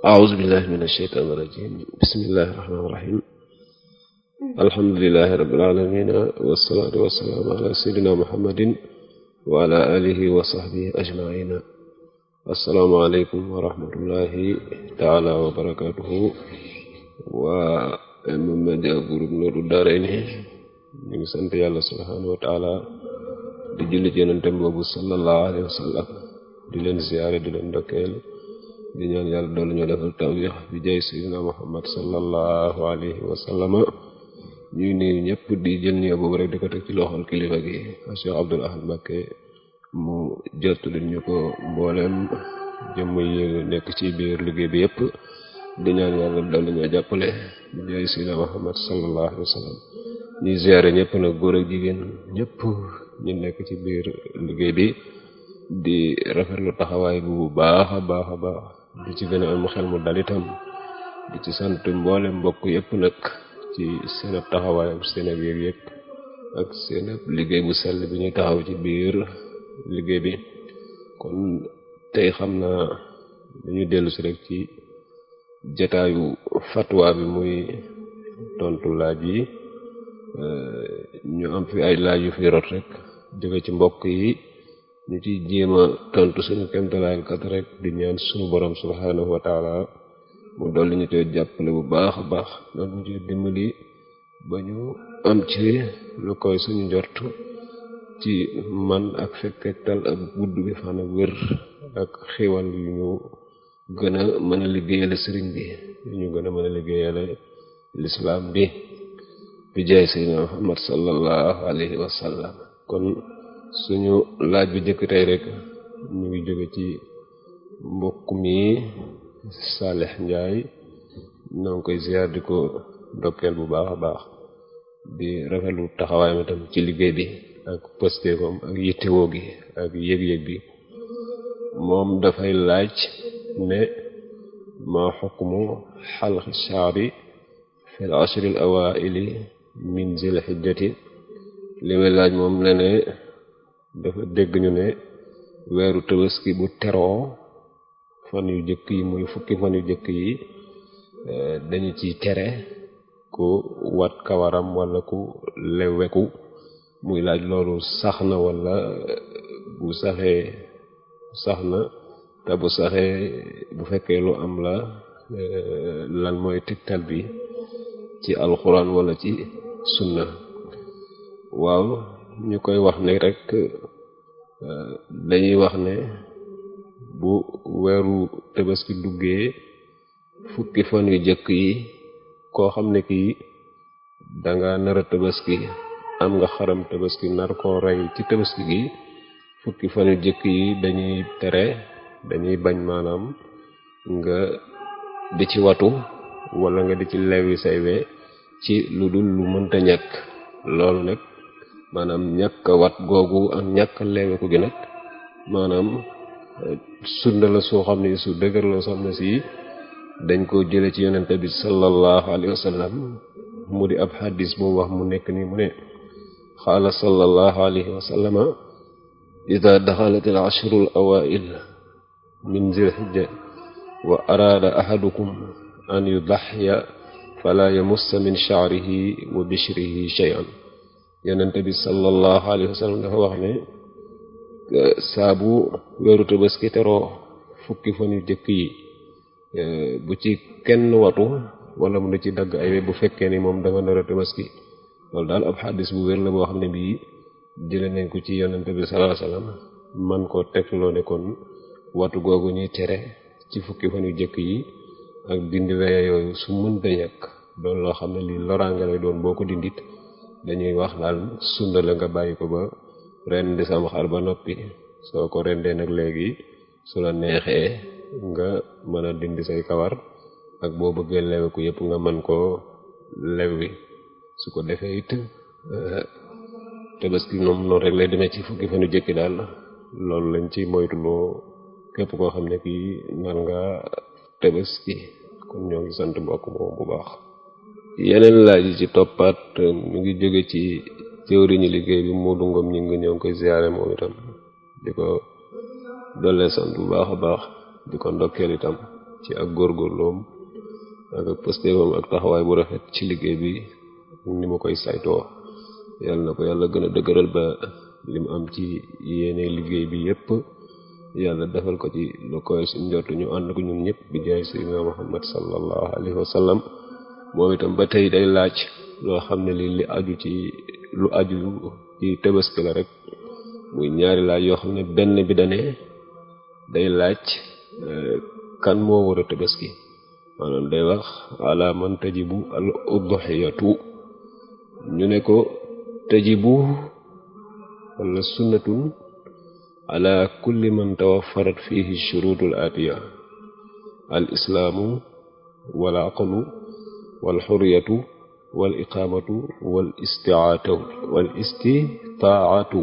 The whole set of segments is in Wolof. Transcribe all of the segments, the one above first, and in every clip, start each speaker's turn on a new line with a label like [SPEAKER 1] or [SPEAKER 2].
[SPEAKER 1] أعوذ بالله من الشيطان الرجيم بسم الله الرحمن الرحيم الحمد لله رب العالمين والصلاة والسلام على سيدنا محمد وعلى آله وصحبه أجمعين السلام عليكم ورحمة الله تعالى وبركاته ومن groupe Nourou Darayni ñu ngi sant yàlla subhanahu wa taala di julli ci yonentem boobu sallallahu alayhi wa sallam di leen ziyaare di leen ndokkeel di ñaan yàlla doolu ñoo defal tawfiix bi jay sayyidina muhammad sallallahu alayhi wa sallama ñuy nuyu ñëpp di jël nuyoo boobu rek di ko teg ci loxol kilifa gi Cheikh Abdoul Ahad Mbacké mu jottali ñu ko mbooleem jëmm yi nekk ci biir liggéey bi yëpp di ñaan yàlla doolu ñoo jàppale bi jay sayyidina muhammad sallallahu alayhi wa sallam ñuy ziyaare ñëpp nag góor ak jigéen ñëpp ñu nekk ci biir liggéey bi di rafetlu taxawaay bu baax a baax a baax di ci gën a am xel mu dal itam di ci sant mboole mbokk yëpp nag ci seen ab taxawaay ak seen ab yëg yëg ak seen ab liggéey bu sell bi ñuy taxaw ci biir liggéey bi kon tey xam naa dañuy dellu si rek ci jataayu fatwa bi muy tontu laaj yi ñu am fi ay laaj yu fi rot rek jóge ci mbokk yi ñu ci jéem a tontu suñu kemtalaayal kat rek di ñaan suñu borom subhanahu wa taala mu dolli ñu koy jàppale bu baax a baax doon ñu ci dimbali ba ñu am ci lu koy suñu njort ci man ak fekkektal ak gudd bi fan ak wér ak xiwal yu ñu gën a mën a liggéeyale sëriñ bi yu ñu gën a mën a liggéeyale lislaam bi bi jaay sayyidina Muhammad sallallahu alayhi wa sallam kon suñu laaj bi jëkk tey rek ñu ngi jóge ci mbokk mi Salih Njaay ñoo ngi koy ziar di ko ndokkeel bu baax a baax di rafetlu taxawaayam itam ci liggéey bi ak pëstéefam ak yittewoo gi ak yëg-yëg bi moom dafay laaj ne ma xukmu xalqi shaari fi l ashri al awaili min zil xijjati li may laaj moom ne ne dafa dégg ñu ne weeru tabaski bu teroo fan yu jëkk yi muy fukki fan yu jëkk yi dañu ci tere ku wat kawaram wala ku leweku muy laaj loolu sax na wala bu saxee sax na te bu saxee bu fekkee lu am la lan mooy tegtal bi ci alxuraan wala ci sunna waaw ñu koy wax ne rek dañuy wax ne bu weeru tabaski duggee fukki fan yu jëkk yi koo xam ne kii danga nara tabaski am nga xaram tabaski nar koo rey ci tabaski gi fukki fan yu jëkk yi dañuy tere dañuy bañ maanaam nga di ci watu wala nga di ci lewi say we ci lu dul lu mënta ñàkk loolu nag maanaam ñàkk wat googu ak ñàkk leeweku gi nag maanaam sunna la soo xam ne su dëgër la soo xam ne si dañ ko jële ci yonente bi sallallahu alayhi wa sallam mu di ab xadis bu wax mu nekk ni mu ne xaala sallallahu alayhi wa sallama ida daxalat al ashru al awail min zil hijja wa araada ahadukum an yudaxya fala yamussa min sha'rihi wa bishrihi shay'an yonente bi sallallahu alayhi wa sallam dafa wax ne saabu weeru tabaski teroo fukki fan yu jëkk yi bu ci kenn watu wala mu da ci dagg ay we bu fekkee ni moom dafa nar a tabaski loolu daal ab xaddis bu wér la boo xam ne bii jële nañ ko ci yonente bi sallallahu alayhi wa sallam man koo tegloo ne kon watu googu ñuy tere ci fukki fan yu jëkk yi ak dindi weye yooyu su mënta ñàkk doon loo xam ne lii loraange lay doon boo ko dindit dañuy wax daal sunna la nga bàyyi ko ba ren di sam xar ba noppi soo ko rendee nag léegi su la neexee nga mën a dindi say kawar ak boo bëggee leweku yëpp nga mën koo lewwi su ko defee it tabaski moom noonu rek lay demee ci fukki fanu jëkki daal loolu lañ ci moytuloo képp koo xam ne kii nar nga tabaski kon ñoo ngi sant mbokk moom bu baax yeneen laaj yi ci toppaat mu ngi jóge ci jëwriñu liggéey bi Modou Ngom ñi ngi ñoo ngi koy ziyaare moom itam di ko dollee sant bu baax a baax di ko ndokkeel itam ci ak góorgóorloom ak ak pëstéemam ak taxawaay bu rafet ci liggéey bi ni mu koy saytoo yàlla na ko yàlla gën a dëgëral ba li mu am ci yéene liggéey bi yépp yàlla defal ko ci lu koy suñ njort ñu ànd ko ñun ñëpp bi jaay sayyidina muhammad sallallahu alayhi wa sallam moom itam ba tey day laaj loo xam ne li li aju ci lu aju ci tabaski la rek muy ñaari laaj yoo xam ne benn bi dane day laaj kan moo war a tabaski maanaam day wax ala man tajibu al udhiyatu ñu ne ko tajibu wala sunnatun ala kulli man tawaffarat fihi shurutul atiya al islaamu wal aqlu wal xuriyatu wal iqaamatu wal istiaatu wal istitaatu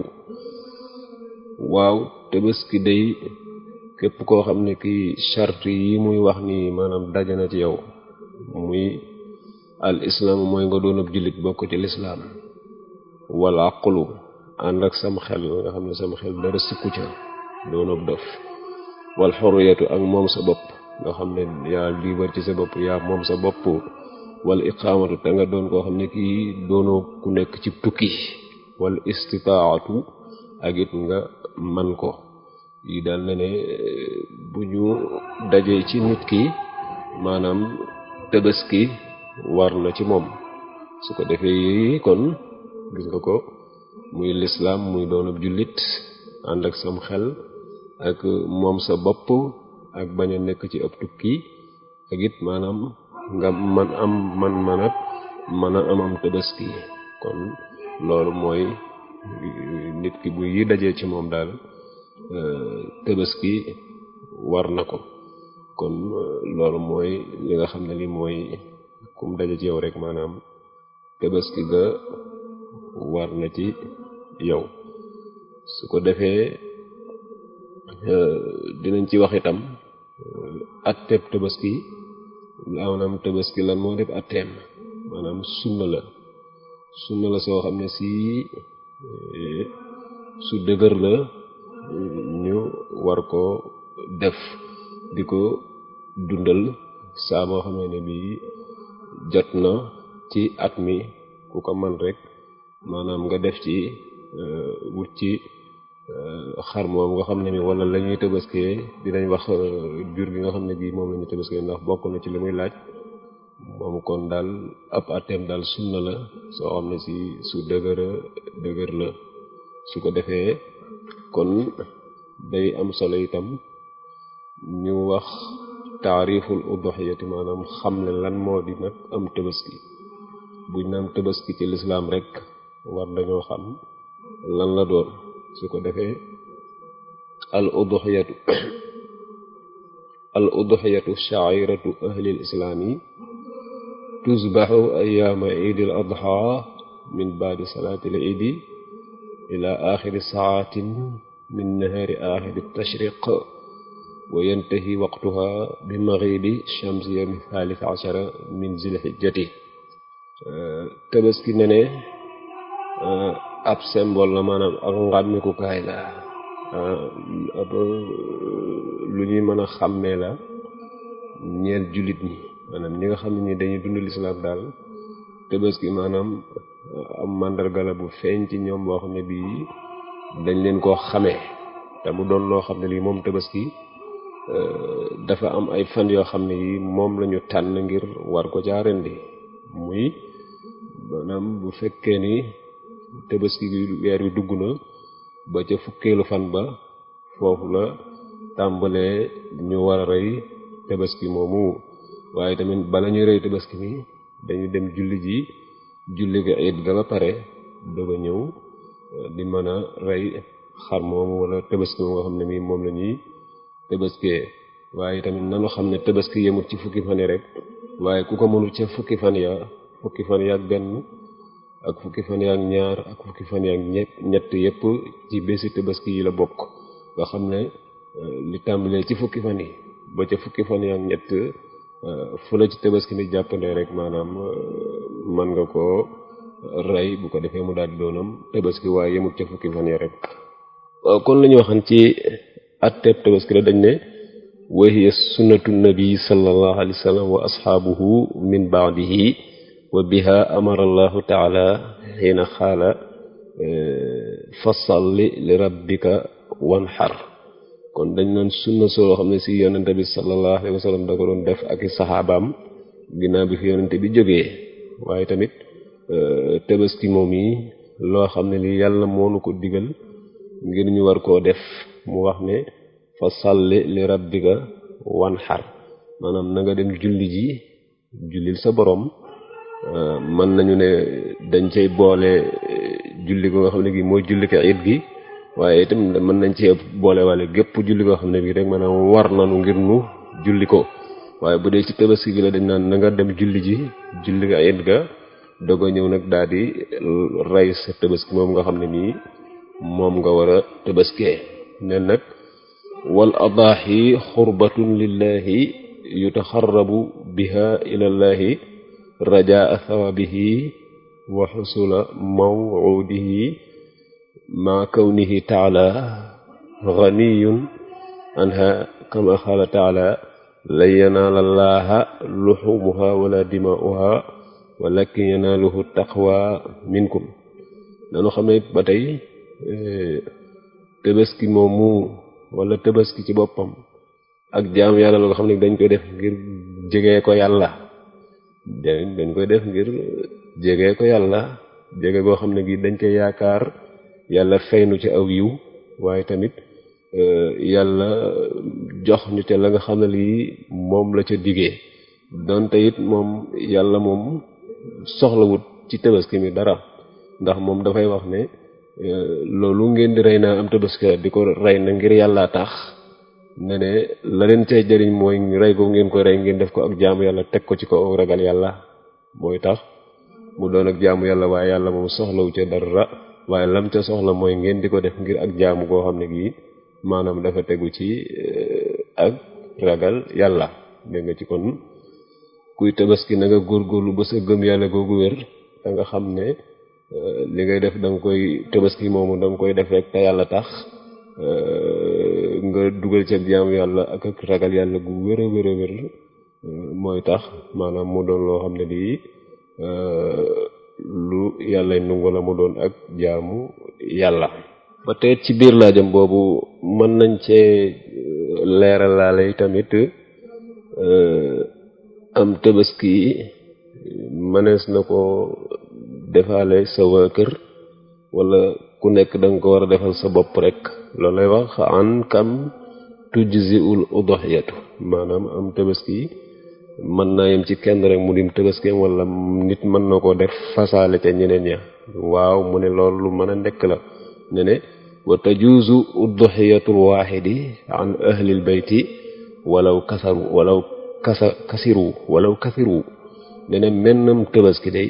[SPEAKER 1] waaw tabaski day képp koo xam ne kii charte yi muy wax ni maanaam daje na ci yow muy al islaam mooy nga doon ab jullit bokk ci lislaam wal aqlu ànd ak sam xel nga xam ne sam xel dara sikku ca doon ab dof wal xuriyatu ak moom sa bopp nga xam ne yaa liibar ci sa bopp yaa moom sa bopp wala iqaamatu te nga doon koo xam ne kii doonoo ku nekk ci tukki wala istitaatu ak it nga man ko yi daal ne ne bu ñu dajee ci nit ki maanaam tabaski war na ci moom su ko defee yi kon gis nga ko muy lislaam muy doonab jullit ànd ak sam xel ak moom sa bopp ak bañ a nekk ci ab tukki ak it maanaam nga man am man manat mën a amam tabaski kon loolu mooy nit ki bu yi dajee ci moom daal tabaski war na ko kon loolu mooy li nga xam ne li mooy kum daje ci yow rek maanaam tabaski ga war na ci yow su ko defee dinañ ci wax itam atteb tabaski maanaam tabaski lan moo def atteem maanaam sunna la sunna la soo xam ne si su dëgër la ñu war ko def di ko dundal saa boo xamee ne bii jot na ci at mi ku ko man rek maanaam nga def ci wut ci xar moom nga xam ne ni wala la ñuy tabaskee dinañ wax jur gi nga xam ne bii moom la ñuy tabaskee ndax bokk na ci li muy laaj moom kon daal ab atem daal sunna la soo xam ne si su dëgëra dëgër la su ko defee kon day am solo itam ñu wax taariful udhiyati maanaam xam ne lan moo di nag am tabaski buñ naan tabaski ci lislaam rek war dañoo xam lan la doon su ko defee al udhiyatu al udhiyatu sha'iratu ahli al islaami tusbaxu ayaama iidi al adha min baadi salaati al iidi ila axiri saatin min nahaari axiri tashriq wa yantahi waqtuha bi maghribi shamsi yawmi thalith ashara min zilhijjati tabaski ne ne ab symbole la maanaam ak ngàmmikukaay la ab lu ñuy mën a xàmmee la ñeel jullit ñi maanaam ñi nga xam ne ni dañuy dund lislaam daal tabaski maanaam am màndarga la bu feeñ ci ñoom boo xam ne bii dañ leen koo xamee te mu doon loo xam ne lii moom tabaski dafa am ay fan yoo xam ne yi moom lañu tànn ngir war ko caa rendi muy maanaam bu fekkee ni tabaski bi weer wi dugg na ba ca fukkeelu fan ba foofu la tàmbalee ñu war a rey tabaski moomu waaye tamit bala ñuy rey tabaski mi dañu dem julli ji julli ga it ga ba pare doog a ñëw di mën a rey xar moomu wala tabaski moom nga xam ne mi moom la ñuy tabaskee waaye tamit nanu xam ne tabaski yemut ci fukki fan yi rek waaye ku ko mënul ca fukki fan ya fukki fan ya ak benn ak fukki fan ya ak ñaar ak fukki fan ya ak ñett ñett yépp ci bési tabaski yi la bokk nga xam ne li tàmbalee ci fukki fan yi ba ca fukki fan ya ak ñett fu la ci tabaski ni jàppandee rek maanaam mën nga ko rey bu ko defee mu daal di doonam tabaski waaye yemut ca fukki fan ya rek waaw kon la ñu waxan ci atteb tabaski la dañ ne wa hiya sunnatu nabi sallallahu alayhi wa sallam wa ashaabuhu min baadihi wa biha amara allahu taala xiina xaala fasalli li rabbika wanxar kon dañ naan sunna soo xam ne si yonente bi sallallahu alayhi wa sallam da ko doon def ak i saxaabaam ginnaaw bi fi yonente bi jógee waaye tamit tabaski moom yi loo xam ne li yàlla moonu ko digal ngir ñu war koo def mu wax ne fa salli li rabbika wanxar maanaam na nga dem julli ji jullil sa borom mën nañu ne dañ cay boole julli ko nga xam ne gi mooy julli ko it gi waaye itam mën nañ ci boole wale gépp julli koo xam ne bii rek maanaam war nanu ngir nu julli ko waaye bu dee ci tabaski gi la dañ naan na nga dem julli ji julli ko it ga doog a ñëw nag daal di rey sa tabaski moom nga xam ne nii moom nga war a tabaskee nen nag wal adaahi xurbatun lillahi yutaxarrabu biha ilallahi rajaa thawabihi wa xusula mawudihi ma kawnihi taala ganiyun anha kama qaala taala lan yanaala llaaha luxumuha wala dimaa'uha walakin yanaaluhu taqwa minkum dañu xam ne ba tey tabaski moomu wala tabaski ci boppam ak jaam yàlla la nga xam ne dañ koy def ngir jege ko yàlla dañ koy def ngir jege ko yàlla jege goo xam ne gi dañ koy yaakaar yàlla faynu ci aw yiw waaye tamit yàlla jox ñu te la nga xam ne lii moom la ca digee donte it moom yàlla moom soxlawut ci tabaski mi dara ndax moom dafay wax ne loolu ngeen di rey naa am tabaski di ko rey na ngir yàlla tax ne ne la leen cay jëriñ mooy rey ko ngeen koy rey ngeen def ko ak jaamu yàlla teg ko ci ko ragal yàlla mooy tax mu doon ak jaamu yàlla waaye yàlla moom soxlawu ca dara waaye lam ca soxla mooy ngeen di ko def ngir ak jaamu goo xam ne gii maanaam dafa tegu ci ak ragal yàlla dégg nga ci kon kuy tabaski na nga góorgóorlu ba sa gëm yàlla googu wér da nga xam ne li ngay def da nga koy tabaski moomu da nga koy def rek te yàlla tax nga dugal ci ak jaamu yàlla ak ak ragal yàlla gu wér a wér a wér mooy tax maanaam mu doon loo xam ne lii lu yàlla nungu la mu doon ak jaamu yàlla ba tey ci biir laajam boobu mën nañ cee leeralaale tamit am tabaski mënees na ko defaale sa waa kër wala ku nekk da nga ko war a defal sa bopp rek loolu lay wax an kam tujziul udhiyatu maanaam am tabaski mën naa yem ci kenn rek mu dim tëbaskeem wala nit mën na ko def fasaale ca ñeneen ya waaw mu ne loolu lu mën a nekk la ne ne wa tajuuzu udhiyatul waaxidi an ahlil bayti walaw kasaru walaw kasa kasiru walaw kasiru ne ne mennam tëbaski day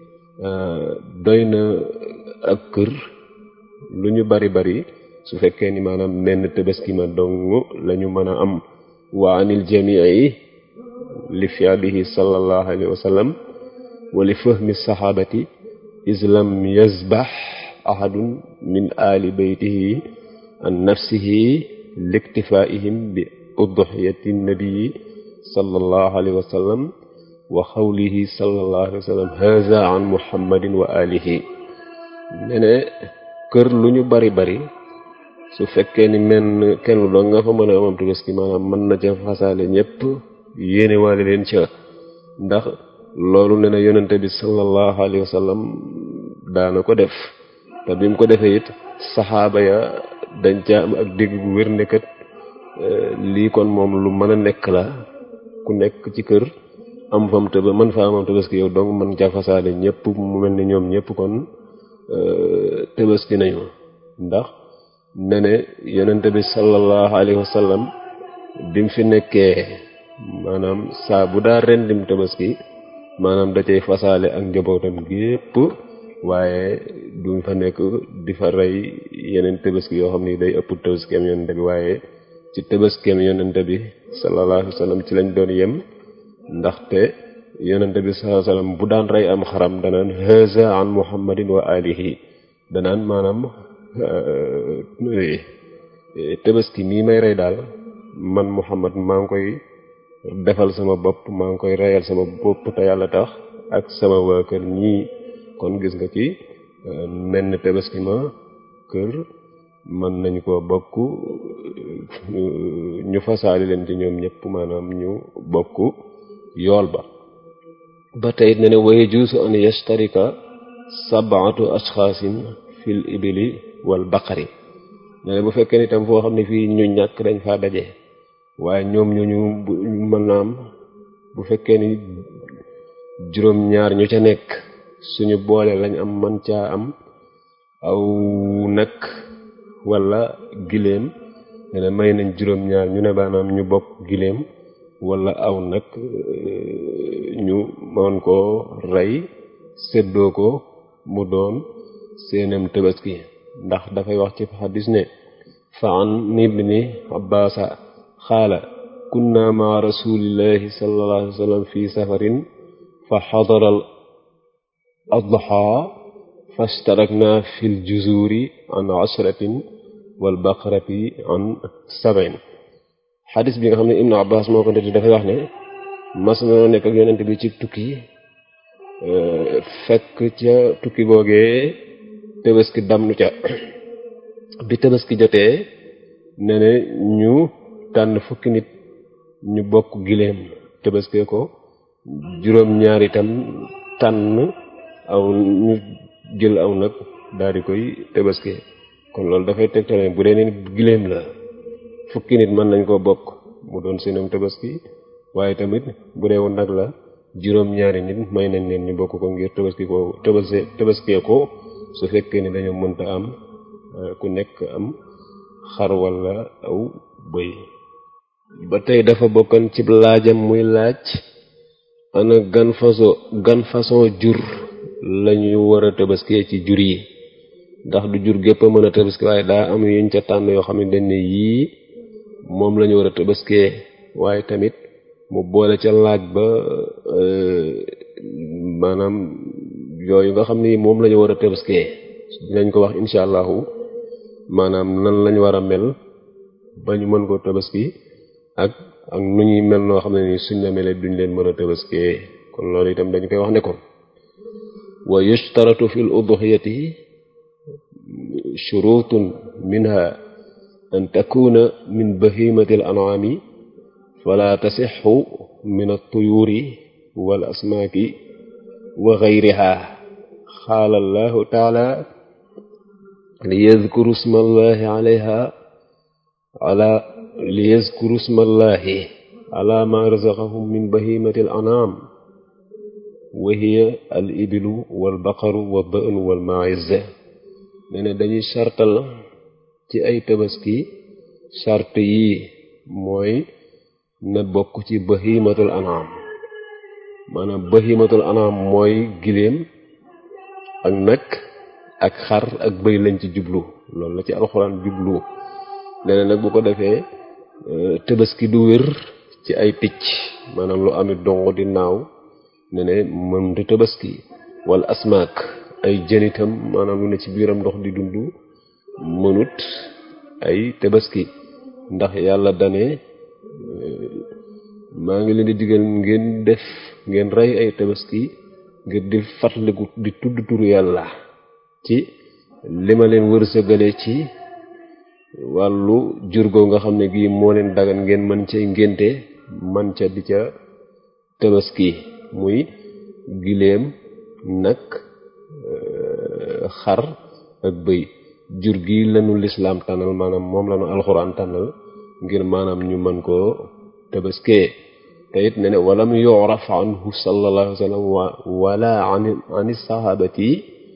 [SPEAKER 1] doy na ak kër lu ñu bari bari su fekkee ni maanaam menn tëbaski ma dong la ñu mën a am wa anil jamii li fi'lihi sallallahu alayhi wa sallam wa li fahmi saxaabati is lam yazbax ahadun min ali baytihi an nafsihi liktifaihim bi udhiyati nabii sallallahu alayhi wa sallam wa xawlihi sallallahu alayhi wa sallam haza an muhammadin wa alihi ne ne kër lu ñu bari bari su fekkee ni menn kenn doo nga fa mën a amam tabaski maanaam mën na ca fasaale ñépp yéene waale leen ca ndax loolu ne na yonente bi sallallahu alayhi wa sallam daana ko def te bi mu ko defee it saxaaba ya dañ ca am ak dégg bu wér nekkat lii kon moom lu mën a nekk la ku nekk ci kër am fam tëba mën fa amam tabaski yow donc mën ca fasaale ñëpp mu mel ni ñoom ñëpp kon tabaski nañu ndax ne ne yonente bi sallallahu alayhi wa sallam bi mu fi nekkee maanaam saa bu daa rendim tabaski maanaam da cay fasaale ak njabootam gépp waaye duñ fa nekk di fa rey yeneen tabaski yoo xam ni day ëpp tabaskeem yonente bi waaye ci tabaskeem yonente bi sallallahu alayhi wa sallam ci lañ doon yem ndaxte yonente bi sallallahu alayhi wa sallam bu daan rey am xaram danaan haza an muhammadin wa alihi danaan maanaam tabaski mii may rey daal man Muhammad maa ngi koy defal sama bopp maa ngi koy reyal sama bopp te yàlla tax ak sama waa kër ñii kon gis nga ci menn tabaski ma kër mën nañ ko bokk ñu fasaali leen ci ñoom ñëpp maanaam ñu bokk yool ba ba tey ne ne waye juusu an yashtarika sab'atu ashxaasin fil ibili wal baqari ne ne bu fekkee ni tam foo xam ne fii ñu ñàkk dañ faa daje waaye ñoom ñooñu mën naam bu fekkee ni juróom ñaar ñu ca nekk suñu boole lañ am man caa am aw nag wala giléem ne ne may nañ juróom ñaar ñu ne baanaam ñu bokk giléem wala aw nag ñu mën koo rey séddoo ko mu doon seenam tabaski ndax dafay wax ci xadis ne fa an ibni abbaasa xaala kunna ma rasulillahi sallallahu alayhi wa sallam fi safarin fa xadara al adha fashtarakna fi l juzuri an ashratin wal baqarati an sab'in xadis bi nga xam ne ibnu abbas moo ko ndeti dafay wax ne mas na nekk ak yonent bi ci tukki fekk ca tukki googee tabaski damnu ca bi tabaski jotee ne ne ñu tànn fukki nit ñu bokk giléem tabaskee ko juróom ñaar itam tànn aw ñu jël aw nag daal di koy tabaskee kon loolu dafay tegtale bu dee ne giléem la fukki nit mën nañ koo bokk mu doon seenam tabaski waaye tamit bu dee woon nag la juróom ñaari nit may nañ leen ñu bokk ko ngir tabaski ko tabaski tabaskee ko su fekkee ni dañoo mënta am ku nekk am xar wala aw bëy ba tey dafa bokkan ci laajam muy laaj ana gan façon gan façon jur lañu war a tabaskee ci jur yi ndax du jur gépp a mën a tabaski waaye daa am yuñ ca tànn yoo xam ne dañ ne yii moom lañu war a tabaskee waaye tamit mu boole ca laaj ba maanaam yooyu nga xam ni moom lañu war a tabaskee dinañ ko wax insha allahu maanaam nan lañ war a mel ba ñu mën koo tabaski ak ak nu ñuy mel noo xam ne ni suñ la melee duñ leen mën a tabaskee kon loolu itam dañ koy wax ne ko wa yushtaratu fi l udhiyati shurutun minha an takuna min bahimati al an'ami fala tasixu min at-tuyuri wal asmaaki wa ghayriha qaala allahu taala liyadkuru isma allahi alayha ala liyadkuru isma allahi ala ma razaqahum min bahimati al an'am wa hiya al ibilu wal baqaru wa da'nu wal ma'iz nee na dañuy sartal ci ay tabaski sart yi mooy na bokk ci bahimatul an'am maanaam bahimatul an'am mooy giléem ak nag ak xar ak bëy lañ ci jublu loolu la ci alxuraan jublu nee na nag bu ko defee tabaski du wér ci ay picc maanaam lu amit dongo di naaw ne ne mënta tabaski wala asmaak ay jënitam maanaam lu ne ci biiram ndox di dund mënut ay tabaski ndax yàlla dane maa ngi leen di digal ngeen def ngeen rey ay tabaski ngir di fàttaliku di tudd turu yàlla ci li ma leen wërsëgale ci wàllu jurgoo nga xam ne gii moo leen dagan ngeen mën ca ngénte man ca di ca tabaski muy giléem nag xar ak bëy jur gi lanu lislaam tànnal maanaam moom lanu alxuraan tànnal ngir maanaam ñu mën koo tabaskee te it ne ne walam yuraf anhu sallallahu alayhi wa sallam wala an an sahabati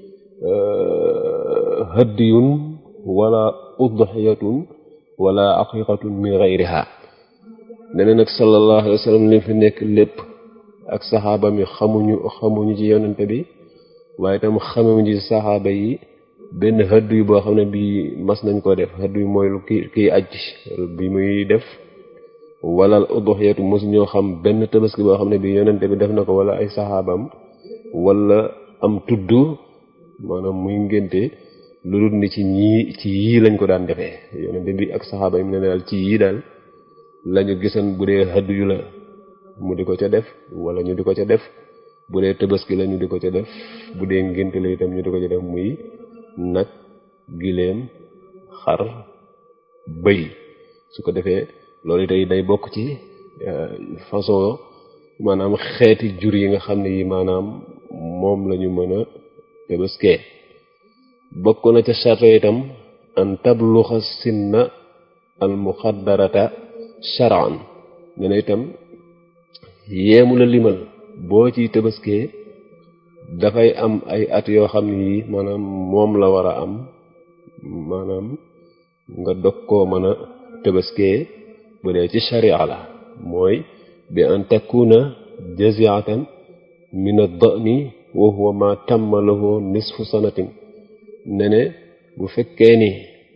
[SPEAKER 1] haddiyun wala udhiyatun wala aqiqatun min ghayriha ne ne nag sallallahu alayhi wa sallam li fi nekk lépp ak saxaaba mi xamuñu xamuñu ci yonente bi waaye tam xamuñu ci saxaaba yi benn xëdd yu boo xam ne bii mas nañ ko def xëdd yu mooy lu ki kiy aj bi muy def wala uduxiyatu mosu ñoo xam benn tabaski boo xam ne bii yonente bi def na ko wala ay saxaabam wala am tudd maanaam muy ngénte lu dul ni ci ñii ci yii lañ ko daan defee yonente bi ak saxaaba yi mu ne daal ci yii daal lañu gisan bu dee xaddu yu la mu di ko ca def wala ñu di ko ca def bu dee tabaski la ñu di ko ca def bu dee ngénte la itam ñu di ko ca def muy nag giléem xar bëy su ko defee loolu tey day bokk ci façon maanaam xeeti jur yi nga xam ne yi maanaam moom lañu mën a tabaskee bokk na ca charte itam an tabluxa sinna al muxaddarata shar'an ne na itam yeemu la limal boo ciy tabaskee dafay am ay at yoo xam ne yi maanaam moom la war a am maanaam nga dog koo mën a tabaskee bu dee ci sharia la mooy bi an takuna jaziatan min ad-da'ni wa huwa ma tamma lahu nisfu sanatin ne ne bu fekkee ni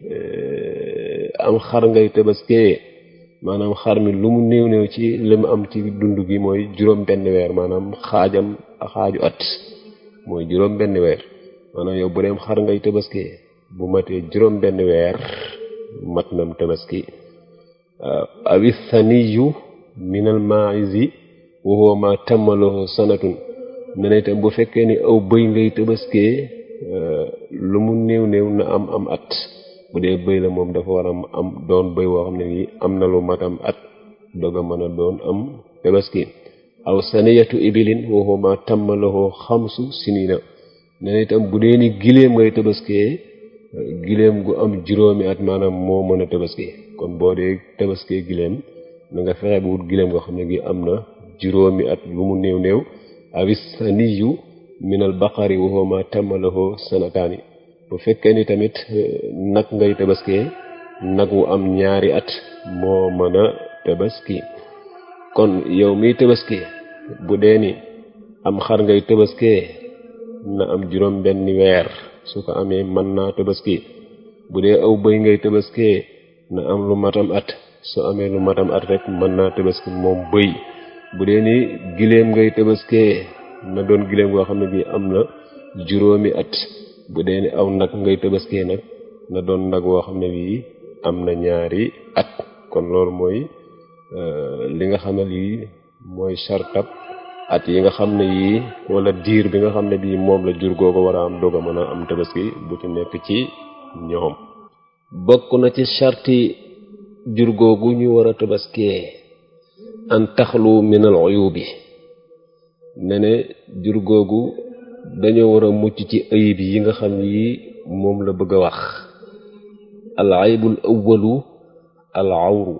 [SPEAKER 1] am xar ngay tabaskee maanaam xar mi lu mu néew néew ci li mu am ci dund gi mooy juróom benn weer maanaam xaajam xaaju at mooy juróom benn weer maanaam yow bu deem xar ngay tabaskee bu matee juróom benn weer mat nam tabaski awi thaniyu minal maizi wa huwa ma tammalahu sanatun ne na itam bu fekkee ni aw bëy ngay tabaskee lu mu néew néew na am am at bu dee bëy la moom dafa war a am doon bëy woo xam ne nii am na lu matam at doga mën a doon am tabaski aw saniyatu ibilin wa huwa ma tammalahu xamsu sinina ne na itam bu dee ni giléem ngay tabaskee giléem gu am juróomi at maanaam moo mën a tabaski kon boo dee tabaskee giléem na nga fexe bu wut giléem goo xam ne gi am na juróomi at lu mu néew néew awis saniyu minal baqari wa huwa ma tammalahu sanataani bu fekkee ni tamit nag ngay tabaskee nag wu am ñaari at moo mën a tabaski kon yow miy tabaski bu dee ni am xar ngay tabaskee na am juróom benn weer su ko amee mën naa tabaski bu dee aw bëy ngay tabaskee na am lu matam at su amee lu matam at rek mën naa tabaski moom bëy bu dee ni giléem ngay tabaskee na doon giléem goo xam ne bii am na juróomi at bu dee ni aw nag ngay tabaskee nag na doon nag woo xam ne bii am na ñaari at kon loolu mooy li nga xam ne lii mooy sartab at yi nga xam ne yii wala diir bi nga xam ne bii moom la jur googu war a am doog a mën a am tabaski bu ci nekk ci ñoom bokk na ci sarti jur googu ñu war a tabaskee an taxlu min al uyubi ne ne jur googu dañoo war a mucc ci ayib yi nga xam ni moom la bëgg a wax al aybul awwalu al awru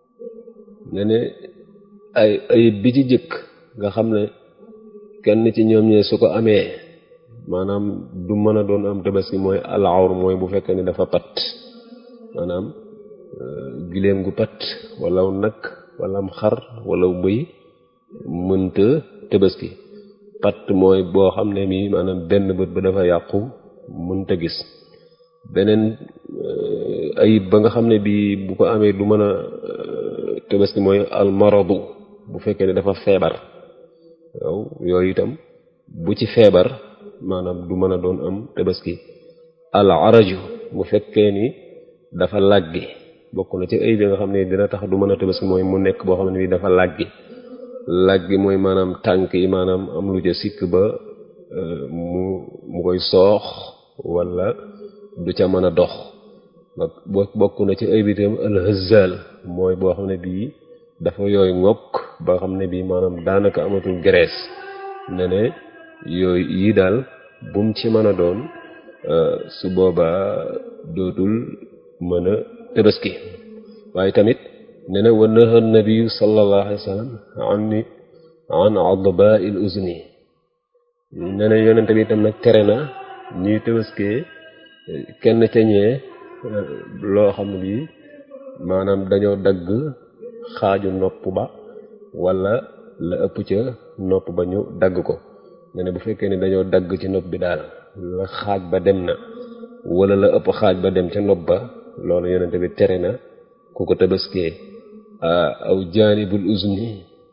[SPEAKER 1] ne ne ay ayib bi ci jëkk nga xam ne kenn ci ñoom ñee su ko amee maanaam du mën a doon am tabaski mooy al awru mooy bu fekkee ni dafa pat maanaam giléem gu pat wala nag wala am xar wala bëy mënta tabaski pat mooy boo xam ne mii maanaam benn bët ba dafa yàqu mënta gis beneen ayib ba nga xam ne bii bu ko amee du mën a tabaski mooy almaradu bu fekkee ne dafa feebar waaw yooyu itam bu ci feebar maanaam du mën a doon am tabaski al araju bu fekkee ni dafa làggi bokk na ci ayib yi nga xam ne dina tax du mën a tabaski mooy mu nekk boo xam ne bii dafa làggi làggi mooy maanaam tànk yi maanaam am lu ja sikk ba mu mu koy soox wala du ca mën a dox bokk na ci ay bitam alhazal mooy boo xam ne bii dafa yooy ngokk ba xam ne bii maanaam daanaka amatul graisse ne ne yooyu yii daal bum ci mën a doon su boobaa dootul mën a tabaski waaye tamit ne na wa naha nabiyu sallallahu alayhi wa sallam an an adba il uzni ne na yonente bi itam nag tere na ñuy tabaskee kenn ca ñee loo xam ne bii maanaam dañoo dagg xaaju nopp ba wala la ëpp ca nopp ba ñu dagg ko ne ne bu fekkee ni dañoo dagg ci nopp bi daal la xaaj ba dem na wala la ëpp xaaj ba dem ca nopp ba loolu yonente bi tere na ku ko tabaskee aw jaanibul uzni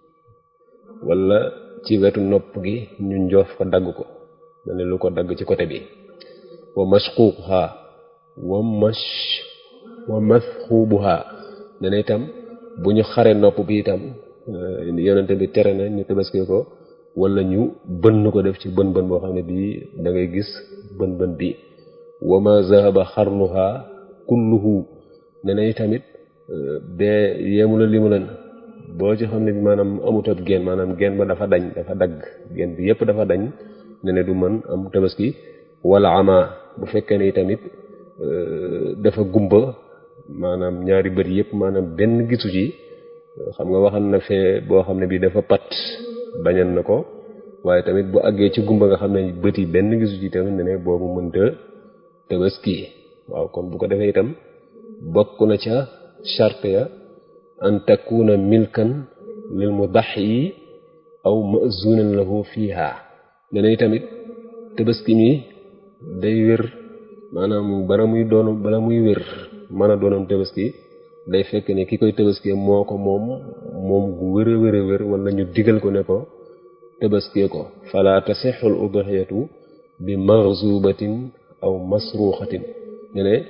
[SPEAKER 1] wala ci wetu nopp gi ñu njoof ko dagg ko ma ne lu ko dagg ci côté bi wa mashquuquha wa mash wa masxuubuha ne na itam bu ñu xare nopp bi itam yonente bi tere na ñu tabaskee ko wala ñu bënn ko def ci bën bën boo xam ne bii da ngay gis bën bën bi wa ma zahaba xarnuha kulluhu ne na tamit bee yéemu la limu leen boo ci xam ne bi maanaam amut ab geen maanaam geen ba dafa dañ dafa dagg geen bi yépp dafa dañ ne ne du mën am tabaski wala ama bu fekkee ne tamit dafa gumba maanaam ñaari bët yépp maanaam benn gisu ci xam nga waxal na fee boo xam ne bi dafa pat bañal na ko waaye tamit bu àggee ci gumba nga xam ne bët yi benn gisu ci tamit ne ne boobu mënta tabaski waaw kon bu ko defee itam bokk na ca charte ya an takuna milkan lil mudaxi aw mazunan lahu fiha ne ne tamit tabaski mi day wér maanaam bala muy doon bala muy wér mën a doonam tabaski day fekk ne ki koy tabaskee moo ko moom moom gu wér a wér a wér wala ñu digal ko ne ko tabaskee ko fala tasixul udhiyatu bi marzubatin aw masruxatin ne ne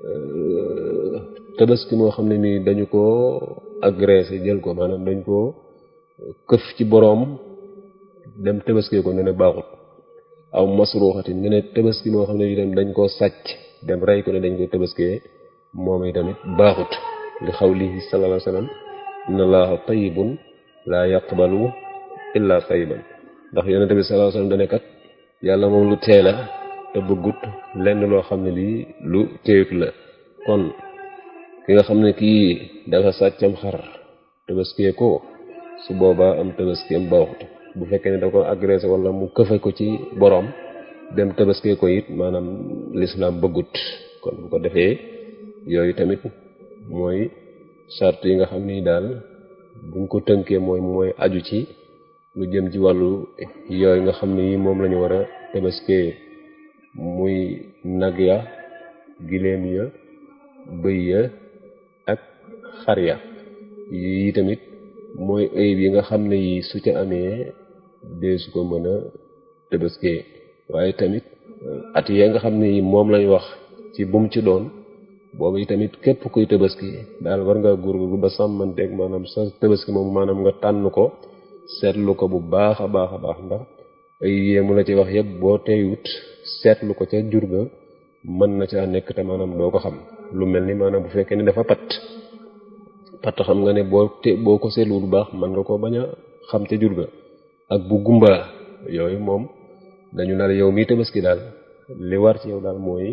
[SPEAKER 1] tabaski moo xam ne nii dañu ko agressé jël ko maanaam dañ ko këf ci boroom dem tabaskee ko ne ne baaxut aw masruxatin ne ne tabaski moo xam ne itam dañ koo sàcc dem rey ko ne dañ koy tabaskee moom itamit baaxut li xawlihi sallallahu alayhi wa sallam inna allaha tayyibun laa yaqbalu illa tayyiban ndax yonente bi sallallahu alayhi wa sallam dane kat yàlla moom lu tee la te bëggut lenn loo xam ne lii lu teeyut la kon ki nga xam ne kii dafa sàccam xar tabaskee ko su boobaa am tabaski am baaxut bu fekkee ne da ko agressé wala mu këfe ko ci boroom dem tabaskee ko it maanaam lislaam bëggut kon bu ko defee yooyu tamit mooy charte yi nga xam ni daal buñ ko tënkee mooy mooy aju ci lu jëm ci wàllu yooyu nga xam ni moom lañu war a tabaskee muy nag ya giléem ya bëy ya ak xar ya yi tamit mooy ayib yi nga xam ne yi su ca amee dee su ko mën a tabaskee waaye tamit at ya nga xam ne yi moom lañ wax ci bum ci doon boobu yi tamit képp kuy tabaski daal war ngaa góorgóorlu ba sàmmanteeg maanaam sa tabaski moom maanaam nga tànn ko seetlu ko bu baax a baax a baax ndax ay yéemu la ci wax yëpp boo teywut seetlu ko ca jur ga mën na caa nekk te maanaam doo ko xam lu mel ni maanaam bu fekkee ni dafa pat pat xam nga ne boo te boo ko seetlu bu baax mën nga ko bañ a xam ca jur ga ak bu gumba yooyu moom dañu naan yow mii tabaski daal li war ci yow daal mooy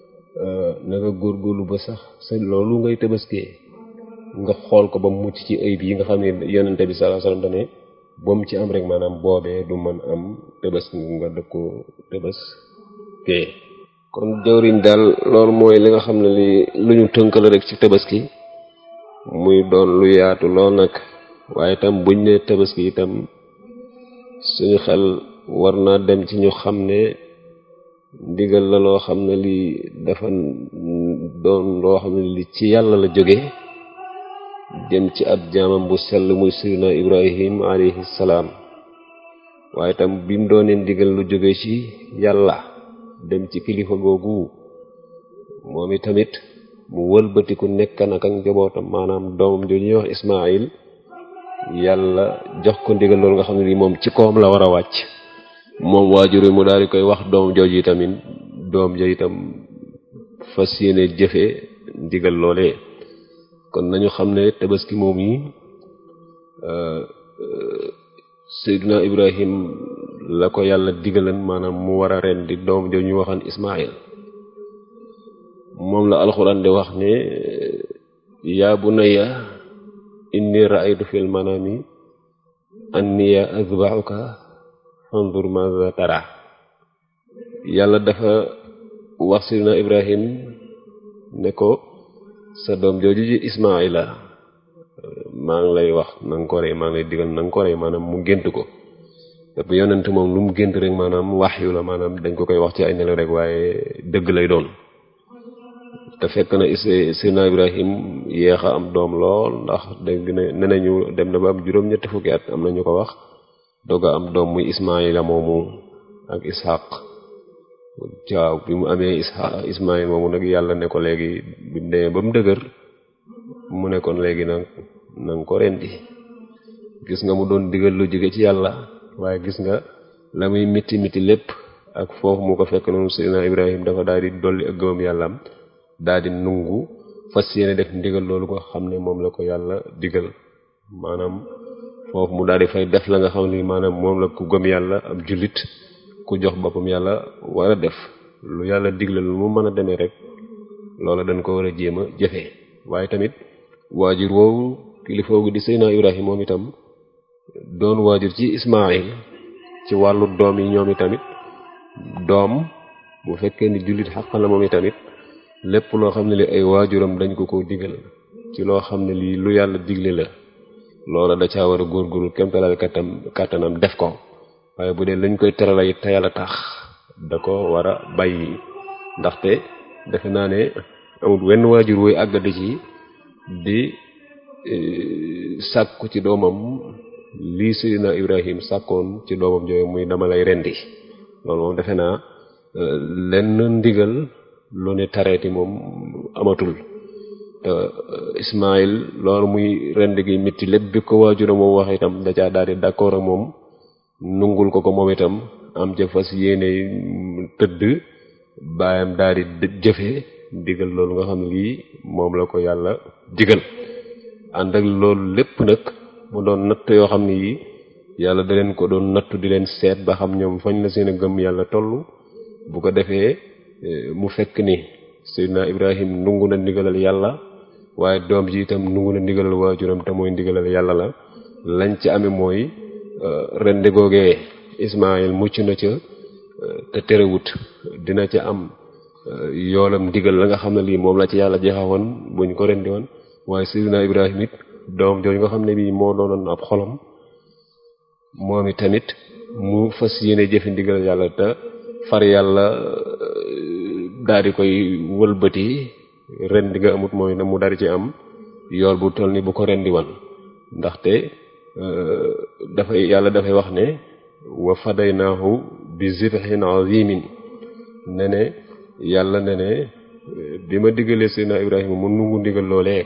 [SPEAKER 1] na nga góorgóorlu ba sax sa loolu ngay tabaskee nga xool ko ba mucc ci ayib yi nga xam ne yonente bi sallallahu alayhi wasallam dane boom ci am rek maanaam boobee du mën am tabaski nga dëkk ko tabaskee kon jawriñ daal loolu mooy li nga xam ne li lu ñu tënk la rek ci tabaski muy doon lu yaatu lool nag waaye itam buñ ne tabaski itam suñu xel war naa dem ci ñu xam ne ndigal la loo xam ne lii dafa doon loo xam ne li ci yàlla la jóge jëm ci ab jaamam bu sell muy sirina ibrahim alayhi salaam waaye itam bi mu doonee ndigal lu jóge ci yàlla dem ci kilifa googu moom i tamit mu wëlbatiku nekk nag ak njabootam maanaam doomam jooju ñuy wax ismail yàlla jox ko ndigal loolu nga xam ne lii moom ci koom la war a wàcc moom waajur wi mu daal di koy wax doom jooju tamit doom ja itam fas yéene jëfe ndigal loolee kon nañu xam ne tabaski moom yi Seydina Ibrahim la ko yàlla digalan maanaam mu war a ren di doom jooju ñu waxan Ismaïl moom la alxuraan di wax ne yaa bunayya inni ra'aytu fil manami anniya azba'uka fanzur maza tara yàlla dafa wax Seydina Ibrahim ne ko sa doom jooju ji Ismaila maa ngi lay wax na nga ko rey maa ngi lay digal na nga ko rey maanaam mu gént ko dafa yonent moom lu mu gént rek maanaam wax yu la maanaam dañ ko koy wax ci ay nelaw rek waaye dëgg lay doon te fekk na Seydina Ibrahim yéex a am doom lool ndax dégg na ne nañu dem na ba am juróom-ñetti fukki at am na ñu ko wax doog a am doom muy Ismaila moomu ak Ishaq waaw bi mu amee Ishaq Ismail moomu nag yàlla ne ko léegi bi mu demee ba mu dëgër mu ne kon léegi nag na nga ko rendi gis nga mu doon digal lu jóge ci yàlla waaye gis nga la muy miti miti lépp ak foofu mu ko fekk noonu Seydina Ibrahim dafa daal di dolli ak gëmam yàllaam daal di nungu fas yéene def ndigal loolu ko xam ne moom la ko yàlla digal maanaam foofu mu daal di fay def la nga xam ne maanaam moom la ku gëm yàlla ab jullit ku jox boppam yàlla war a def lu yàlla digle lu mu mën a demee rek loola dañ ko war a jéem a jëfe waaye tamit waajur woowu kilifa gu di Seydina Ibrahim moom itam doon waajur ci Ismaayil ci wàllu doom yi ñoom itamit doom bu fekkee ni jullit xaq la moom itamit lépp loo xam ne li ay waajuram dañ ko ko digal ci loo xam ne lii lu yàlla digle la loola da caa war a góorgóorlu kemtalaal kattam kàttanam def ko waaye bu dee lañ koy terala it te yàlla tax da ko war a bàyyi ndaxte defe naa ne amul wenn waajur woy àggadi ci di sàkku ci doomam lii Seydina Ibrahim sàkkoon ci doomam jooyu muy dama lay rendi loolu moom defe naa lenn ndigal lu ne tareeti moom amatul te Ismaïl loolu muy rend gi mitti lépp bi ko waajura moom wax itam da caa daal di d'accord ak moom nungul ko ko moom itam am ca fas yéene tëdd baayam daal di jëfe digal loolu nga xam ne lii moom la ko yàlla digal ànd ak loolu lépp nag mu doon natt yoo xam ne yi yàlla da leen ko doon nattu di leen seet ba xam ñoom fañ la seen a gëm yàlla toll bu ko defee mu fekk ni Seydina Ibrahim nungu na ndigalal yàlla waaye doom ji itam nungu na ndigalal waajuram te mooy ndigalal yàlla la lañ ci amee mooy rende googee Ismaayil mucc na ca te terewut dina ca am yoolam ndigal la nga xam ne lii moom la ci yàlla jeexawoon buñ ko rendi woon waaye Seydina Ibrahim it doom jooju nga xam ne bii moo doonoon ab xolam moom it tamit mu fas yéene jëfe ndigal yàlla te far yàlla daal di koy wëlbati rendi nga amut mooy na mu daal di ci am yool bu toll ni bu ko rendi wan ndaxte dafay yàlla dafay wax ne wa fadaynaahu bi zibhin azimin ne ne yàlla ne ne bi ma diggalee Seydina Ibrahima mu nungu ndigal loolee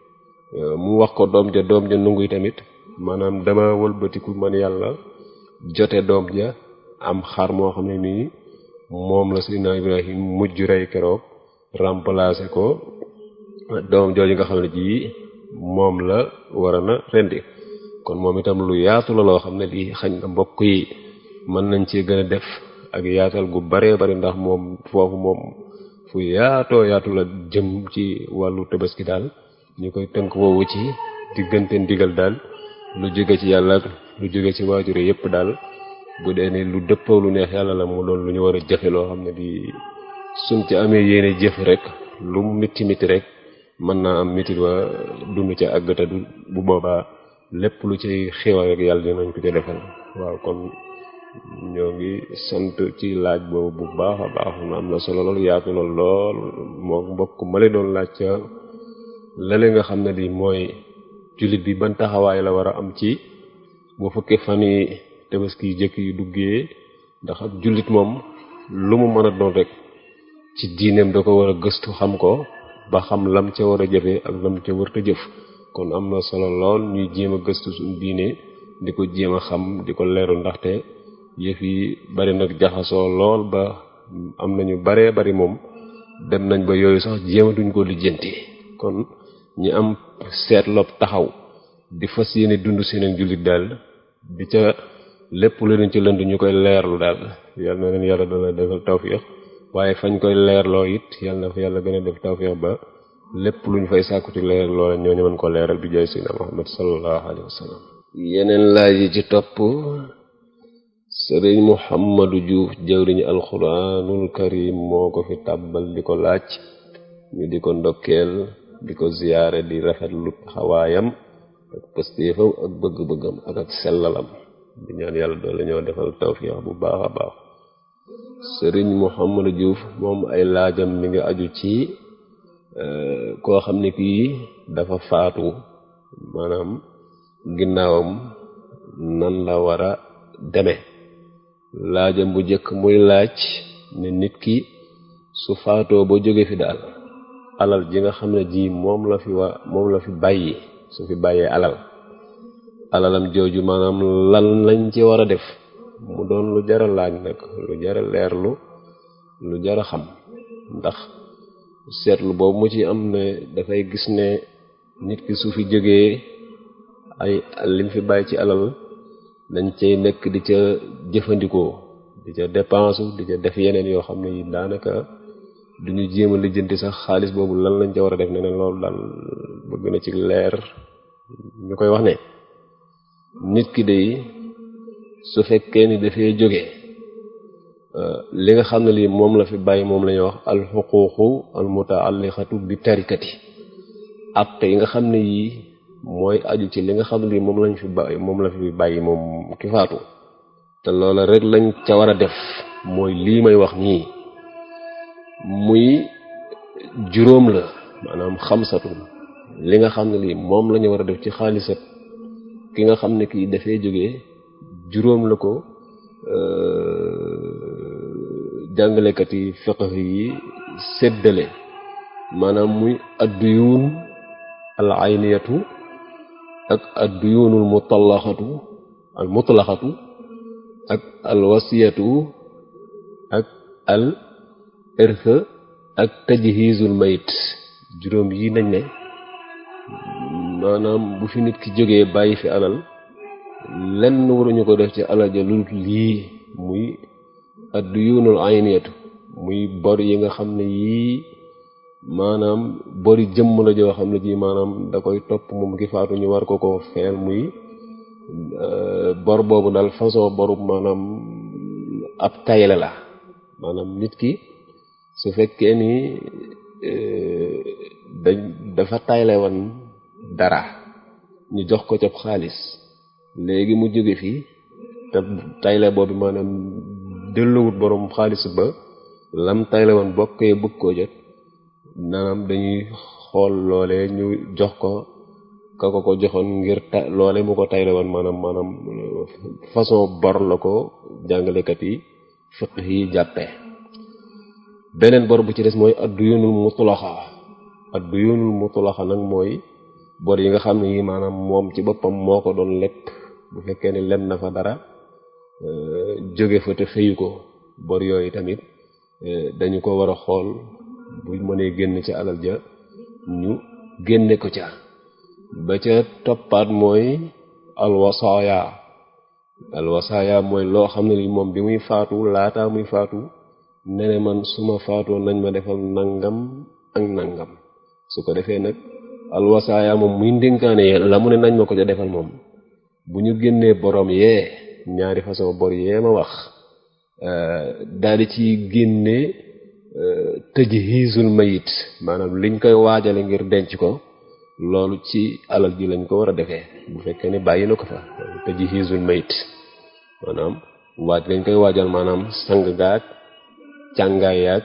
[SPEAKER 1] mu wax ko doom ja doom ja nungu tamit maanaam dama wëlbatiku man yàlla jote doom ja am xar moo xam ne nii moom la Seydina Ibrahim mujj rey keroog remplacer ko doom jooju nga xam ne ji moom la war a na rendi kon moom itam lu yaatu la loo xam ne lii xañ na mbokk yi mën nañ ci gën a def ak yaatal gu baree bari ndax moom foofu moom fu yaatoo yaatu la jëm ci wàllu tabaski daal ñu koy tënk woowu ci diggante ndigal daal lu jóge ci yàlla lu jóge ci waajure yépp daal bu dee ni lu dëppoo lu neex yàlla la mu doon lu ñu war a jëfe loo xam ne di suñ ci amee yéene jëf rek lu mu miti miti rek mën naa am mitit wa dund ca àggata du bu boobaa lépp lu ci xéwal rek yàlla dinañ ko ca defal waaw kon ñoo ngi sant ci laaj boobu bu baax a baax am na solo lool yaatu na lool moo mbokk male doon laaj ca lale nga xam ne di mooy jullit bi ban taxawaay la war a am ci bu fekkee fan yi tabaski jëkk yu duggee ndax ab jullit moom lu mu mën a doon rek ci diineem da ko war a gëstu xam ko ba xam lam ca war a jëfe ak lam ca warta jëf kon am na solo lool ñuy jéem a gëstu suñu diine di ko jéem a xam di ko leeru ndaxte yëf yi bari nag jaxasoo lool ba am nañu baree bari moom dem nañ ba yooyu sax jéematuñ ko lijjanti kon ñi am seetlob taxaw di fas yéene dund seen ak jullit daal di ca lépp lu leen ci lënd ñu koy leerlu daal yal na leen yàlla dana defal tawfiix waaye fañ koy leerloo it yal na fa yàlla gën a def tawfiix ba lépp lu ñu fay sàkku ci leer loola ñoo ñu mën ko leeral bi jaay sayyidina Muhammad sallallahu alayhi wa sallam yeneen laaj yi ci topp sëriñ Muhammadu Juuf jawriñu alxuraanul karim moo ko fi tàbbal di ko laaj ñu di ko ndokkeel di ko ziyaare di rafetlu xawaayam ak pëstéefam ak bëgg-bëggam ak ak sellalam di ñaan yàlla doole ñoo defal tawfiix bu baax a baax sëriñ Muhammadu Juuf moom ay laajam mi ngi aju ci koo xam ne kii dafa faatu maanaam ginnaawam nan la war a deme laajam bu njëkk muy laaj ne nit ki su faatoo ba jóge fi daal alal ji nga xam ne ji moom la fi wa moom la fi bàyyi su fi bàyyee alal alalam jooju maanaam lan lañ ci war a def mu doon lu jara laaj nag lu jara leerlu lu jara xam ndax seetlu boobu mu ci am ne dafay gis ne nit ki su fi jógee ay lim fi bàyyi ci alal dañ cay nekk di ca jëfandikoo di ca dépense di ca def yeneen yoo xam ne yi daanaka duñu jéem a lijjanti sax xaalis boobu lan lañ ca war a def ne ne loolu daal bëgg na ci leer ñu koy wax ne nit ki day su fekkee ni dafay jóge li nga xam ne lii moom la fi bàyyi moom la ñuy wax alxuquuqu almutaalliqatu bi tarikati atte yi nga xam ne yii mooy aju ci li nga xam ne lii moom lañ fi bàyyi moom la fi bàyyi moom ki faatu te loola rek lañ ca war a def mooy lii may wax nii muy juróom la maanaam xamsatu li nga xam ne lii moom la ñu war a def ci xaalisat ki nga xam ne kii dafay jógee juróom la ko jàngalekat yi fiqh yi séddale maanaam muy adduyuun al ayniyatu ak adduyuunul mutallaxatu al mutlaxatu ak al wasiyatu ak al irth ak tajhizul mayit juróom yi nañ ne maanaam bu fi nit ki jógee bàyyi fi alal lenn waruñu ko def ci alal ja lu lii muy adduyuunul ayniyatu muy bor yi nga xam ne yii maanaam bori jëmm la joo xam ne ji maanaam da koy topp moom ki faatu ñu war ko ko feel muy bor boobu daal façon boru maanaam ab tayle la maanaam nit ki su fekkee ni dañ dafa tayle woon dara ñu jox ko cab xaalis léegi mu jóge fii te tayle boobu maanaam delluwut borom xaalis ba lam tayle woon bokkee bëgg koo jot naanaam dañuy xool loole ñu jox ko ka ko ko joxoon ngir ta loole mu ko tayle woon maanaam maanaam façon bor la ko jàngalekat yi fiq yi jàppee beneen bor bu ci des mooy adduyunul mutlaxa adduyunul mutlaxa nag mooy bor yi nga xam ne yi maanaam moom ci boppam moo ko doon lépp bu fekkee ni lem na fa dara jóge fa te fëyu ko bor yooyu tamit dañu ko war a xool bu mënee génn ci alal ja ñu génne ko ca ba ca toppaat mooy alwasaaya alwasaaya mooy loo xam ne li moom bi muy faatu laataa muy faatu ne ne man suma faatoo nañ ma defal nangam ak nangam su ko defee nag alwasaaya moom muy ndénkaane yee la mu ne nañ ma ko ca defal moom bu ñu génnee borom yee ñaari façon bor yee ma wax daal di ci génne tajhiizul mayit maanaam liñ koy waajale ngir denc ko loolu ci alal ji lañ ko war a defee bu fekkee ne bàyyi na ko fa tajhiizul mayit maanaam waaj lañ koy waajal maanaam sang gaag càngaay yaag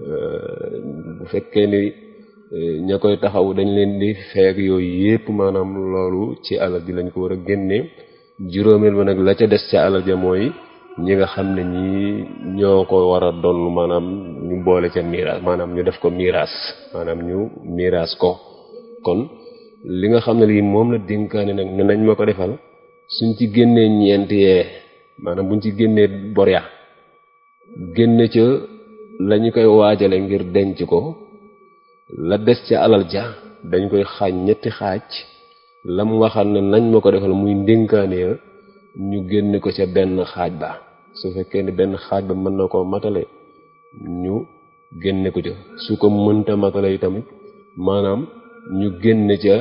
[SPEAKER 1] bu fekkee ni ña koy taxaw dañ leen di feeg yooyu yépp maanaam loolu ci alal ji lañ ko war a génne juróomeel ba nag la ca des ca alal ja mooy ñi nga xam ne ñi ñoo ko war a doon maanaam ñu boole ca miraas maanaam ñu def ko miraas maanaam ñu miraas ko kon li nga xam ne lii moom la dénkaane nag ne nañ ma ko defal suñ ci génnee ñeent yee maanaam buñ ci génnee bor ya génne ca la ñu koy waajale ngir denc ko la des ca alal ja dañ koy xaaj ñetti xaaj lam waxal ne nañ ma ko defal muy ndénkaane ya ñu génne ko ca benn xaaj ba su fekkee ni benn xaaj ba mën na koo matale ñu génne ko ca su ko mënta matale yi tamit maanaam ñu génne ca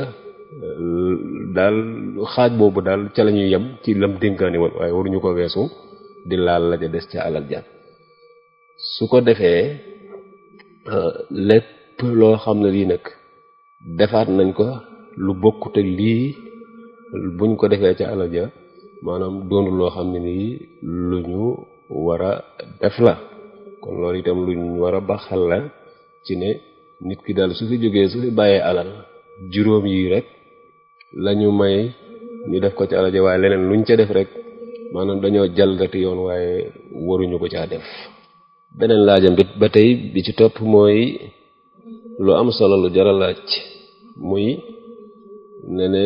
[SPEAKER 1] daal xaaj boobu daal ca la ñuy yem ci lam dénkaane woon waaye waruñu ko weesu di laal la ca des ca alal ja su ko defee lépp loo xam ne lii nag defaat nañ ko lu bokkut ak lii buñ ko defee ca alal ja maanaam doonul loo xam ne nii lu ñu war a def la kon loolu itam lu ñu war a baxal la ci ne nit ki daal su fi jógee su fi bàyyee alal juróom yi rek lañu may ñu def ko ci alal ja waaye leneen luñ ca def rek maanaam dañoo jalgati yoon waaye waruñu ko caa def beneen laajam bit ba tey bi ci topp mooy lu am solo lu jara laaj muy ne ne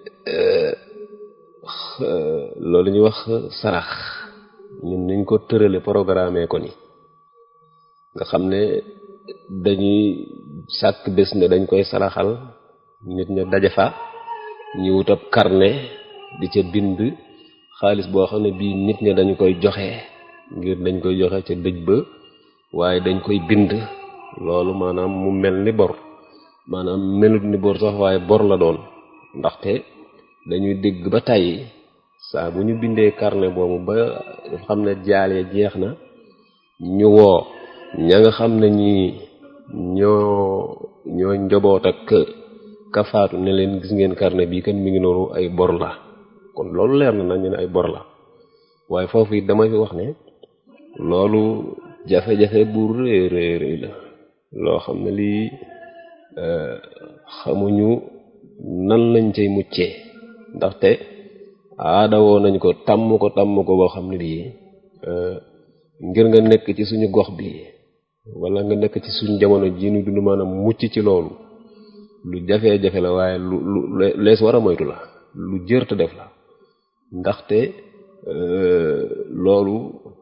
[SPEAKER 1] loolu ñuy wax sarax ñun niñ ko tërale programme ko ni nga xam ne dañuy sàkk bés ne dañ koy saraxal nit ña daje fa ñu wut ab carnet di ca bind xaalis boo xam ne bii nit ña dañu koy joxe ngir dañ koy joxe ca dëj ba waaye dañ koy bind loolu maanaam mu mel ni bor maanaam melut ni bor sax waaye bor la doon ndaxte dañuy dégg ba tàyyi saa bu ñu bindee carnet boobu ba xam ne jaal ya jeex na ñu woo ña nga xam ne ñi ñoo ñoo njaboot ak kafaatu ne leen gis ngeen carnet bii kan mi ngi noonu ay bor la kon loolu leer na nañu ne ay bor la waaye foofu it dama fi wax ne loolu jafe-jafe bu rëy rëy rëy la loo xam ne lii xamuñu nan lañ cay muccee ndaxte aada woo nañ ko tàmm ko tàmm ko boo xam ne bii ngir nga nekk ci suñu gox bi wala nga nekk ci suñu jamono ji nu dund maanaam mucc ci loolu lu jafe-jafe la waaye lu lu lees war a moytu la lu jërte def la ndaxte loolu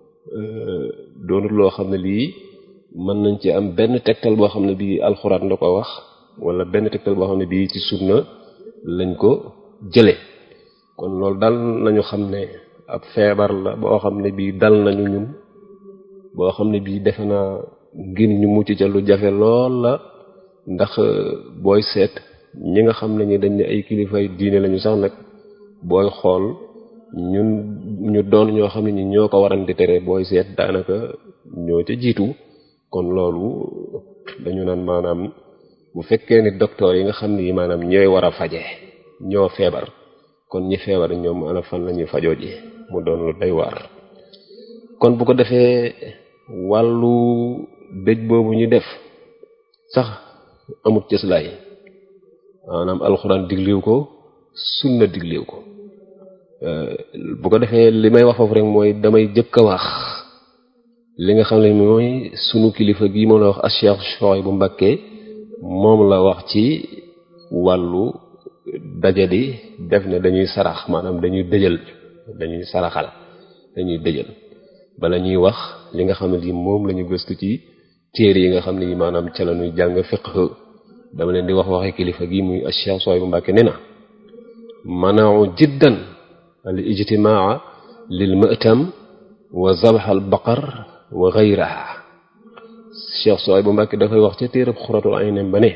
[SPEAKER 1] doonut loo xam ne lii mën nañ ci am benn tegtal boo xam ne bii alxuraan da ko wax wala benn tegtal boo xam ne bii ci sunna lañ ko jële kon loolu dal nañu xam ne ab feebar la boo xam ne bii dal nañu ñun boo xam ne bii defe naa ngir ñu mucc ca lu jafe lool la ndax booy seet ñi nga xam ne ñi dañ ne ay kilifay diine lañu sax nag booy xool ñun ñu doon ñoo xam ne ñi ñoo ko waran di tere booy seet daanaka ñoo ca jiitu kon loolu dañu naan maanaam bu fekkee ni docteur yi nga xam ne yi maanaam ñooy war a faje ñoo feebar kon ñi feebar ñoom ana fan la ñuy fajoo ji mu doon lu day waar kon bu ko defee wàllu dëj boobu ñu def sax amut cëslaay maanaam alxuraan digliw ko sunna digliw ko bu ko defee li may wax foofu rek mooy damay jëkk a wax li nga xam ne mooy sunu kilifa gi moom la wax Cheikh Souhaïbou Mbacké moom la wax ci wàllu daje di def ne dañuy sarax maanaam dañuy dëjal dañuy saraxal dañuy dëjal bala ñuy wax li nga xam ne lii moom la ñu gëstu ci téere yi nga xam ne yi maanaam ca la ñuy jàng fiqh dama leen di wax waxe kilifa gi muy Cheikh Souhaïbou Mbacké nee na manau jiddan al ijtimaa lil mëtam wa zabh al baqar wa ghayraha Cheikh Souhaïbou Mbacké dafay wax ca téereb xuratul aynem ba ne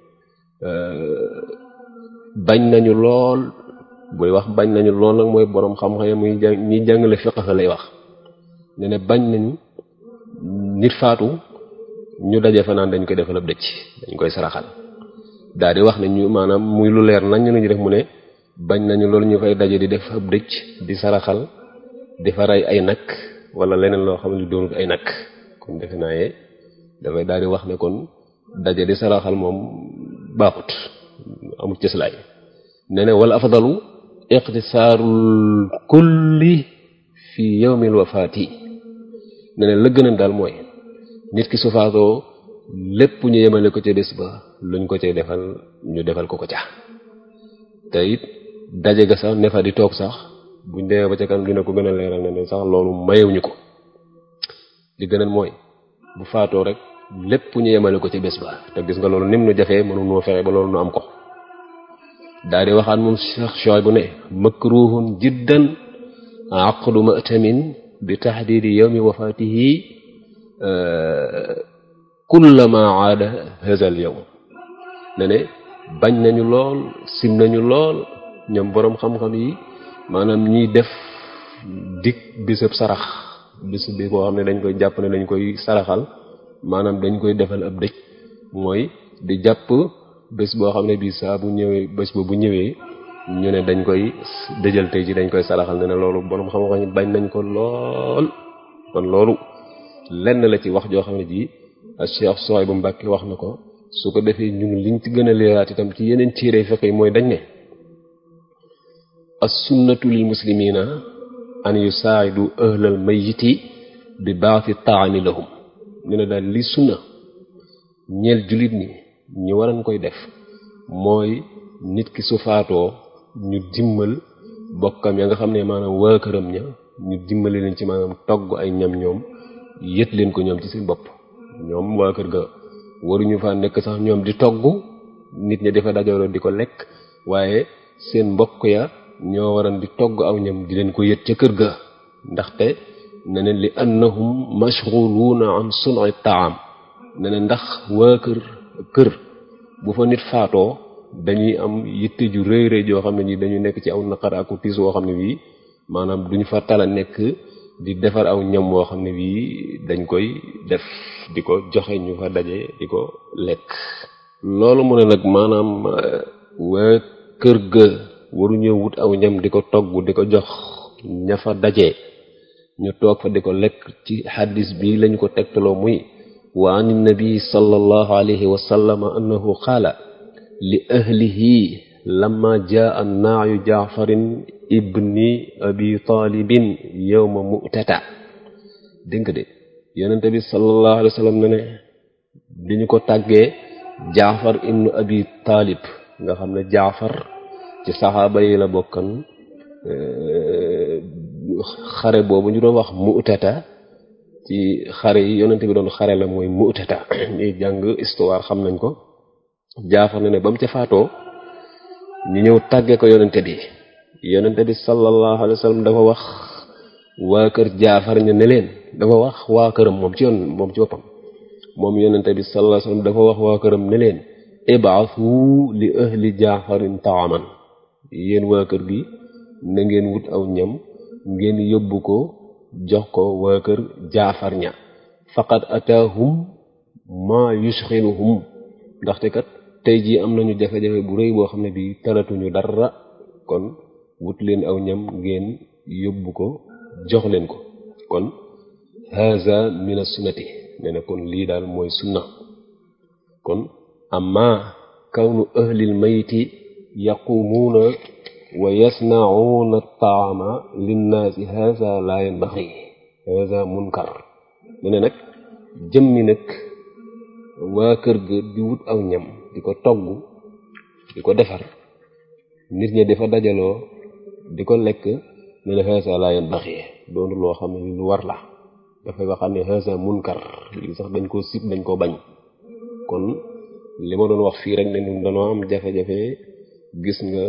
[SPEAKER 1] bañ nañu lool buy wax bañ nañu lool nag mooy boroom xam-xam muy jàng ñi jàngale fiqh lay wax ne ne bañ nañu nit faatu ñu daje fa naan dañ koy defal ab dëcc dañ koy saraxal daal di wax ne ñu maanaam muy lu leer nañ ñu def mu ne bañ nañu loolu ñu koy daje di def ab dëcc di saraxal di fa rey ay nag wala leneen loo xam ne doonut ay nag kon defe naa ye dafay daal di wax ne kon daje di saraxal moom baaxut amul cëslaay ne ne wala afdalu iqtisaarul kulli fi yawmil wafaati ne ne la gën a daal mooy nit ki su faatoo lépp ñu yemale ko ca bés ba luñ ko cay defal ñu defal ko ko ca te it daje ga sax ne fa di toog sax buñ demee ba ca kanam dina ko gën a leeral ne ne sax loolu mayewuñu ko li gën a mooy bu faatoo rek lépp ñu yemale ko ci bés ba te gis nga loolu nim nu jafee mënu noo fexe ba loolu nu am ko daal di waxaat moom Cheikh Souhaïbou ne makruhun jiddan aqdu ma'tamin bi tahdidi yawmi wafatihi kullama aada hazal yawm ne ne bañ nañu lool sim nañu lool ñoom boroom xam-xam yi maanaam ñiy def dik bisab sarax bis bi boo xam ne dañ koy jàpp ne dañ koy saraxal maanaam dañ koy defal ab dëj mooy di jàpp bés boo xam ne bii saa bu ñëwee bés ba bu ñëwee ñu ne dañ koy dëjal tey ji dañ koy saraxal ne ne loolu boroom xam-xam yi bañ nañ ko lool kon loolu lenn la ci wax joo xam ne ji Cheikh Souhaïbou Mbacké wax na ko su ko defee ñun liñ ci gën a leeraat itam ci yeneen téere fiqh yi mooy dañ ne as-sunnatu lil muslimina an yusaa'idu ahlal mayyiti bi ba'thi ta'ami lahum ne na daal li sunna ñeel jullit ni ñi waran koy def mooy nit ki su faatoo ñu dimmal bokkam ya nga xam ne maanaam waa këram ña ñu dimbali leen ci maanaam togg ay ñam ñoom yët leen ko ñoom ci seen bopp ñoom waa kër ga waruñu fa nekk sax ñoom di togg nit ñi dafa dajaloo di ko lekk waaye seen mbokk ya ñoo waran di togg aw ñam di leen ko yët ca kër ga ndaxte ne ne li annahum mashghuluuna an sun'i taam ne ne ndax waa kër kër bu fa nit faatoo dañuy am yitte ju rëy rëy joo xam ne ñi dañu nekk ci aw naqar ak tiis woo xam ne bii maanaam duñ fa tala nekk di defar aw ñam woo xam ne bii dañ koy def di ko joxe ñu fa daje di ko lekk loolu mu ne nag maanaam waa kër ga waruñoo wut aw ñam di ko togg di ko jox ña fa daje ñu toog fa di ko lekk ci xaddis bi lañu ko tegtaloo muy wa an nabi sallallahu alayhi wa sallam annahu qaala li ahlihi lamma jaa naayu jaafarin ibni abi taalibin yowma mu'tata dégg nga de yonente bi sallallahu alayhi wa sallam ne ne bi ñu ko tàggee jaafar ibnu abi taalib nga xam ne jaafar ci saxaaba yi la bokkan xare boobu ñu doon wax mu'tata ci xare yi yonente bi doon xare la mooy mu'tata ñuy jàng histoire xam nañ ko jaafar ne ne ba mu ca faatoo ñu ñëw tàggee ko yonente bi yonente bi sallallahu alayhi wa sallam dafa wax waa kër jaafar ñu ne leen dafa wax waa këram moom ci yoon moom ci boppam moom yonente bi sallallahu alayhi wa sallam dafa wax waa këram ne leen ib'athu li ahli jaafarin taaman yéen waa kër gi na ngeen wut aw ñam ngeen yóbbu ko jox ko waa kër jaafar ña faqad ataahum ma yushxiluhum ndaxte kat tey jii am nañu jafe-jafe bu rëy boo xam ne bii talatuñu dara kon wut leen aw ñam ngeen yóbbu ko jox leen ko kon haza min as-sunnati nee na kon lii daal mooy sunna kon amma kawnu ahlil mayti yaqumuuna wa yasna'uuna at-ta'ama linnaasi haza la yanbaghi haza munkar nee na nag jëmmi nag waa kër ga di wut aw ñam di ko togg di ko defar nit ñi dafa dajaloo di ko lekk ne la xeesa laa yan baxi doonu loo xam ne lu war la dafay waxam ne xeesa munkar lii sax dañ koo sib dañ koo bañ kon li ma doon wax fii rek ne ñun dañoo am jafe-jafe gis nga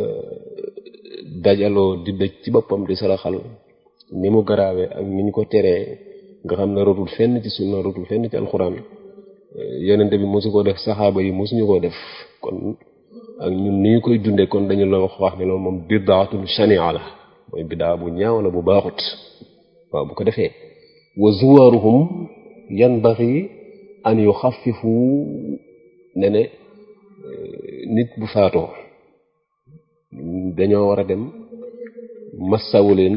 [SPEAKER 1] dajaloo di dëj ci boppam di saraxal ni mu garaawee ak ni ñu ko teree nga xam ne rotul fenn ci sunna rotul fenn ci alxuraan yonente bi mosu ko def saxaaba yi mosuñu koo def kon ak ñun ni ñu koy dundee kon dañu la wax wax ne loolu moom bidaatul shania la mooy bidaa bu ñaaw la bu baaxut waaw bu ko defee wa zuwaruhum yanbaxi an yuxaffifu ne ne nit bu faatoo dañoo war a dem massawu leen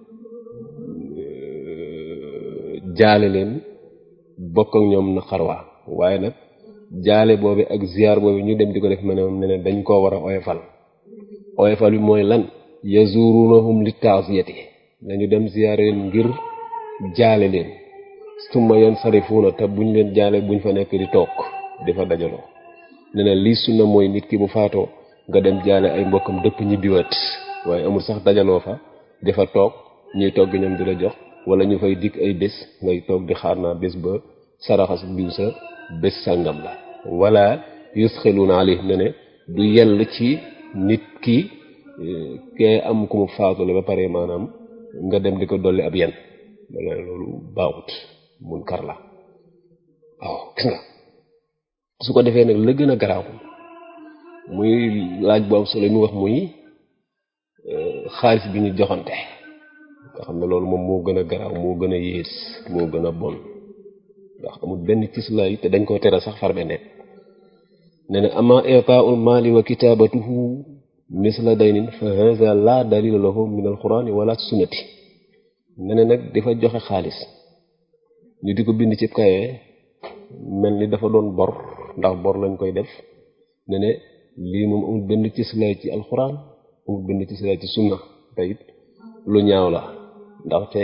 [SPEAKER 1] jaale leen bokk ak ñoom na xarwa waaye nag jaale boobi ak ziar boobi ñu dem di ko def ma ne moom ne ne dañ koo war a oyofal oyofal bi mooy lan yazurunahum li taasiyati dañu dem ziar leen ngir jaale leen summa yansarifuuna te buñ leen jaale buñ fa nekk di toog di fa dajaloo ne na lii sunna mooy nit ki bu faatoo nga dem jaale ay mbokkam dëpp ñibbiwaat waaye amul sax dajaloo fa di fa toog ñuy togg ñoom di la jox wala ñu fay dikk ay bés ngay toog di xaar naa bés ba saraxas diw sa bés sàngam la wala yusxiluuna alayhi ne ne du yell ci nit ki kee am ku mu faatule ba pare maanaam nga dem di ko dolli ab yen wala loolu baaxut mun kar la waaw gis nga su ko defee nag la gën a garaaw muy laaj bu am solo mi wax muy xaalis bi ñu joxante nga xam ne loolu moom moo gën a garaaw moo gën a yées moo gën a bon ndax amul benn cislaay te dañ koo tere sax far beneen ne ne ama itaa'ul maali wa kitaabatuhu misla daynin fa hadha la dalila lahu min alqurani wala sunnati ne ne nag dafa joxe xaalis ñu di ko bind ci kaye mel ni dafa doon bor ndax bor lañ koy def ne ne lii moom amul benn cislaay ci alquran amul benn cislaay ci sunna te it lu ñaaw la ndaxte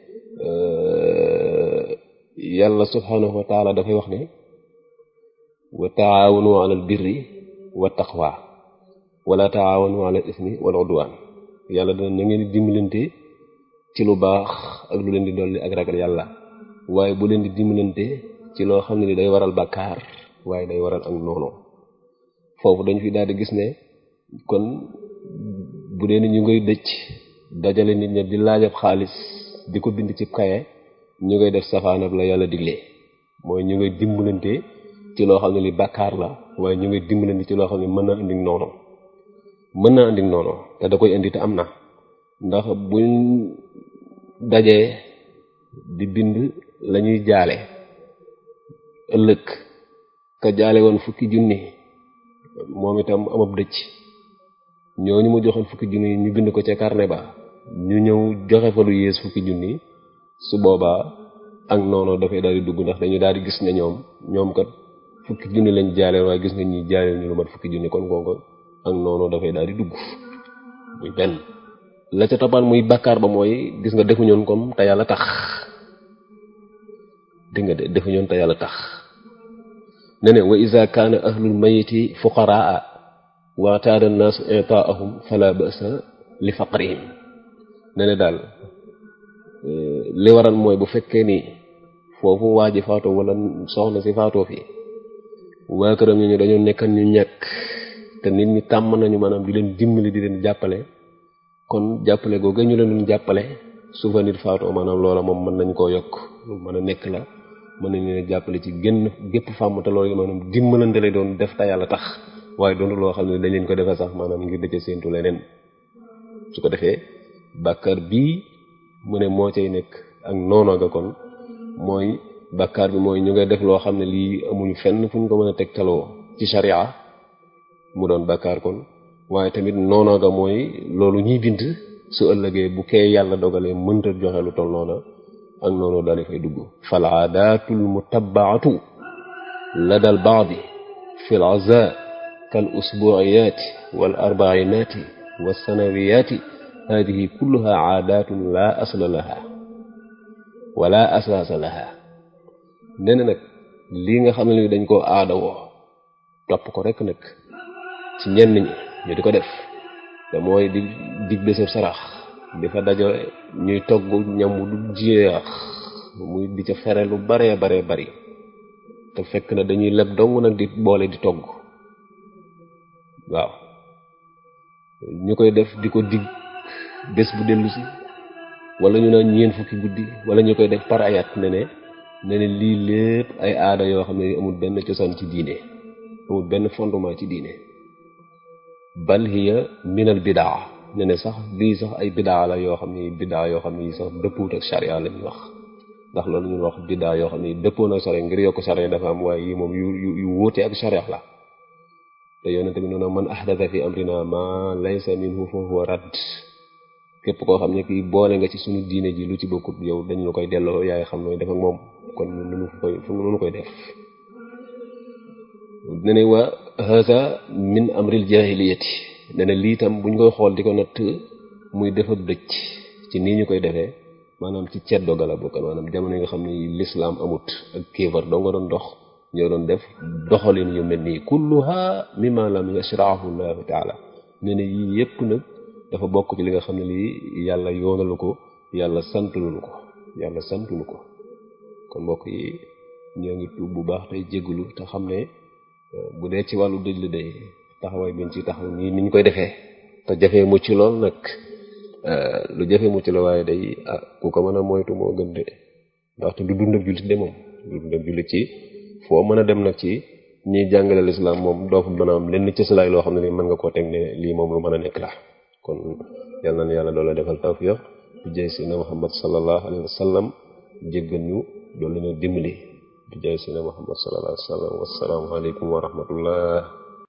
[SPEAKER 1] yàlla subhanahu wa taala dafay wax ne wa taawanu alal birri wa taqwa wala taawanu ala ismi wal udwan yàlla dana na ngeen di dimbalante ci lu baax ak lu leen di dolli ak ragal yàlla waaye bu leen di dimbalante ci loo xam ne ni day waral bàkkaar waaye day waral ak noonu foofu dañ fi daal di gis ne kon bu dee ni ñu ngay dëcc dajale nit ña di laajab xaalis di ko bind ci kaye ñu ngay def safaanab la yàlla diglee mooy ñu ngay dimbalante ci loo xam ne li bàkkaar la waaye ñu ngay dimbalante ci loo xam ne mën na indi noonu mën na indi noonu te da koy indi te am na ndax buñ dajee di bind lañuy jaale ëllëg ka jaale woon fukki junni moom itam amab dëcc ñooñu mu joxoon fukki junni ñu bind ko ca carnet ba ñu ñëw joxe fa lu yées fukki junni su boobaa ak noonu dafay daal di dugg ndax dañu daal di gis ne ñoom ñoom kat fukki junni lañ jaale waaye gis nga ñi jaale ñu lu mat fukki junni kon kooku ak noonu dafay daal di dugg muy benn la ca toppaan muy bàkkaar ba mooy gis nga defuñoon comme te yàlla tax dégg nga de defuñoon te yàlla tax ne ne wa iza kaana ahlul mayiti fuqaraa waataada naasu itaahum fala basa li faqrihim ne ne daal li waral mooy bu fekkee ni foofu waa ji faatoo wala soxna si faatoo fi waa këram ñu dañoo nekkan ñu ñàkk te nit ñi tàmm nañu maanaam di leen dimbali di leen jàppale kon jàppale googu ñu leen doon jàppale su fa nit faatoo maanaam loola moom mën nañ koo yokk lu mën a nekk la mën nañ leen jàppale ci génn gépp fàmm te loolu maanaam dimbalante lay doon def te yàlla tax waaye doonu loo xam ne dañ leen ko defee sax maanaam ngir dëcc séentu leneen su ko defee bàkkaar bii mu ne moo cay nekk ak noonu ga kon mooy bàkkaar bi mooy ñu ngay def loo xam ne lii amuñu fenn fu ñu ko mën a tegtaloo ci sharia mu doon bàkkaar kon waaye tamit noonu ga mooy loolu ñuy bind su ëllëgee bu kee yàlla dogalee mënta joxe lu toll noona ak noonu daal di fay dugg fal aadatul mutabaatu lada al baadi fi l aza kal usbuiyaati wal arbainaati wa sanawiyaati hadihi kulluha aadatun la asla laha wala asaasa laha nee na nag lii nga xam ne ni dañ koo aada woo topp ko rek nag ci ñenn ñi ñu di ko def te mooy di dig bésab sarax di fa dajo ñuy togg ñam du jeex muy di ca fere lu baree baree bari te fekk na dañuy leb dong nag di boole di togg waaw ñu koy def di ko dig bés bu dellu si wala ñu naan ñeen fukki guddi wala ñu koy def par ayat ne ne ne ne lii lépp ay aada yoo xam ne amul benn cosaan ci diine amul benn fondement ci diine bal hiya minal bidaa ne ne sax lii sax ay bidaa la yoo xam ne bidaa yoo xam ne sax dëppoot ak charia la ñuy wax ndax loolu ñu wax bidaa yoo xam ne dëppoon ak charia ngir yokk charia dafa am waaye yi moom yu yu yu wóote ak charia la te yonente bi noonu man ahdatha fi amrina ma laysa minhu fa huwa radd képp koo xam ne kii boole nga ci suñu diine ji lu ci bokkut yow dañ la koy delloo yaay xam nooy def ak moom kon nunu koy fu nunu koy def ne ne wa haza min amril jahiliyati ne ne lii tam buñ koy xool di ko natt muy def ab dëcc ci nii ñu koy defee maanaam ci ceddo gala bokk maanaam jamono yi nga xam ne lislaam amut ak kéefar doo nga doon dox ñoo doon def doxalin yu mel nii kulluha mimma lam yashraahu llahu taala ne ne yii yépp nag dafa bokk ci li nga xam ne lii yàlla yoonalu ko yàlla santulu ko yàlla santulu ko kon mbokk yi ñoo ngi tuub bu baax tey jégalu te xam ne bu dee ci wàllu dëj la day taxawaay biñ ci taxaw nii niñ koy defee te jafee mucc lool nag lu jafe mucc la waaye day ah ku ko mën a moytu moo gën de ndaxte du dund ak jullit de moom du dund ak jullit ci foo mën a dem nag ci ñiy jàngale lislaam moom doo fa mën a am lenn cëslaay loo xam ne ni mën nga koo teg ne lii moom lu mën a nekk la kon yal na yàlla doole defal tawfiq di jëy si na muhammad sallallahu alayhi wa sallam jéggal ñu doole ñu dimbali di jëy si na muhammad sallallahu alayhi wa sallam wassalaamu aleykum wa rahmatullah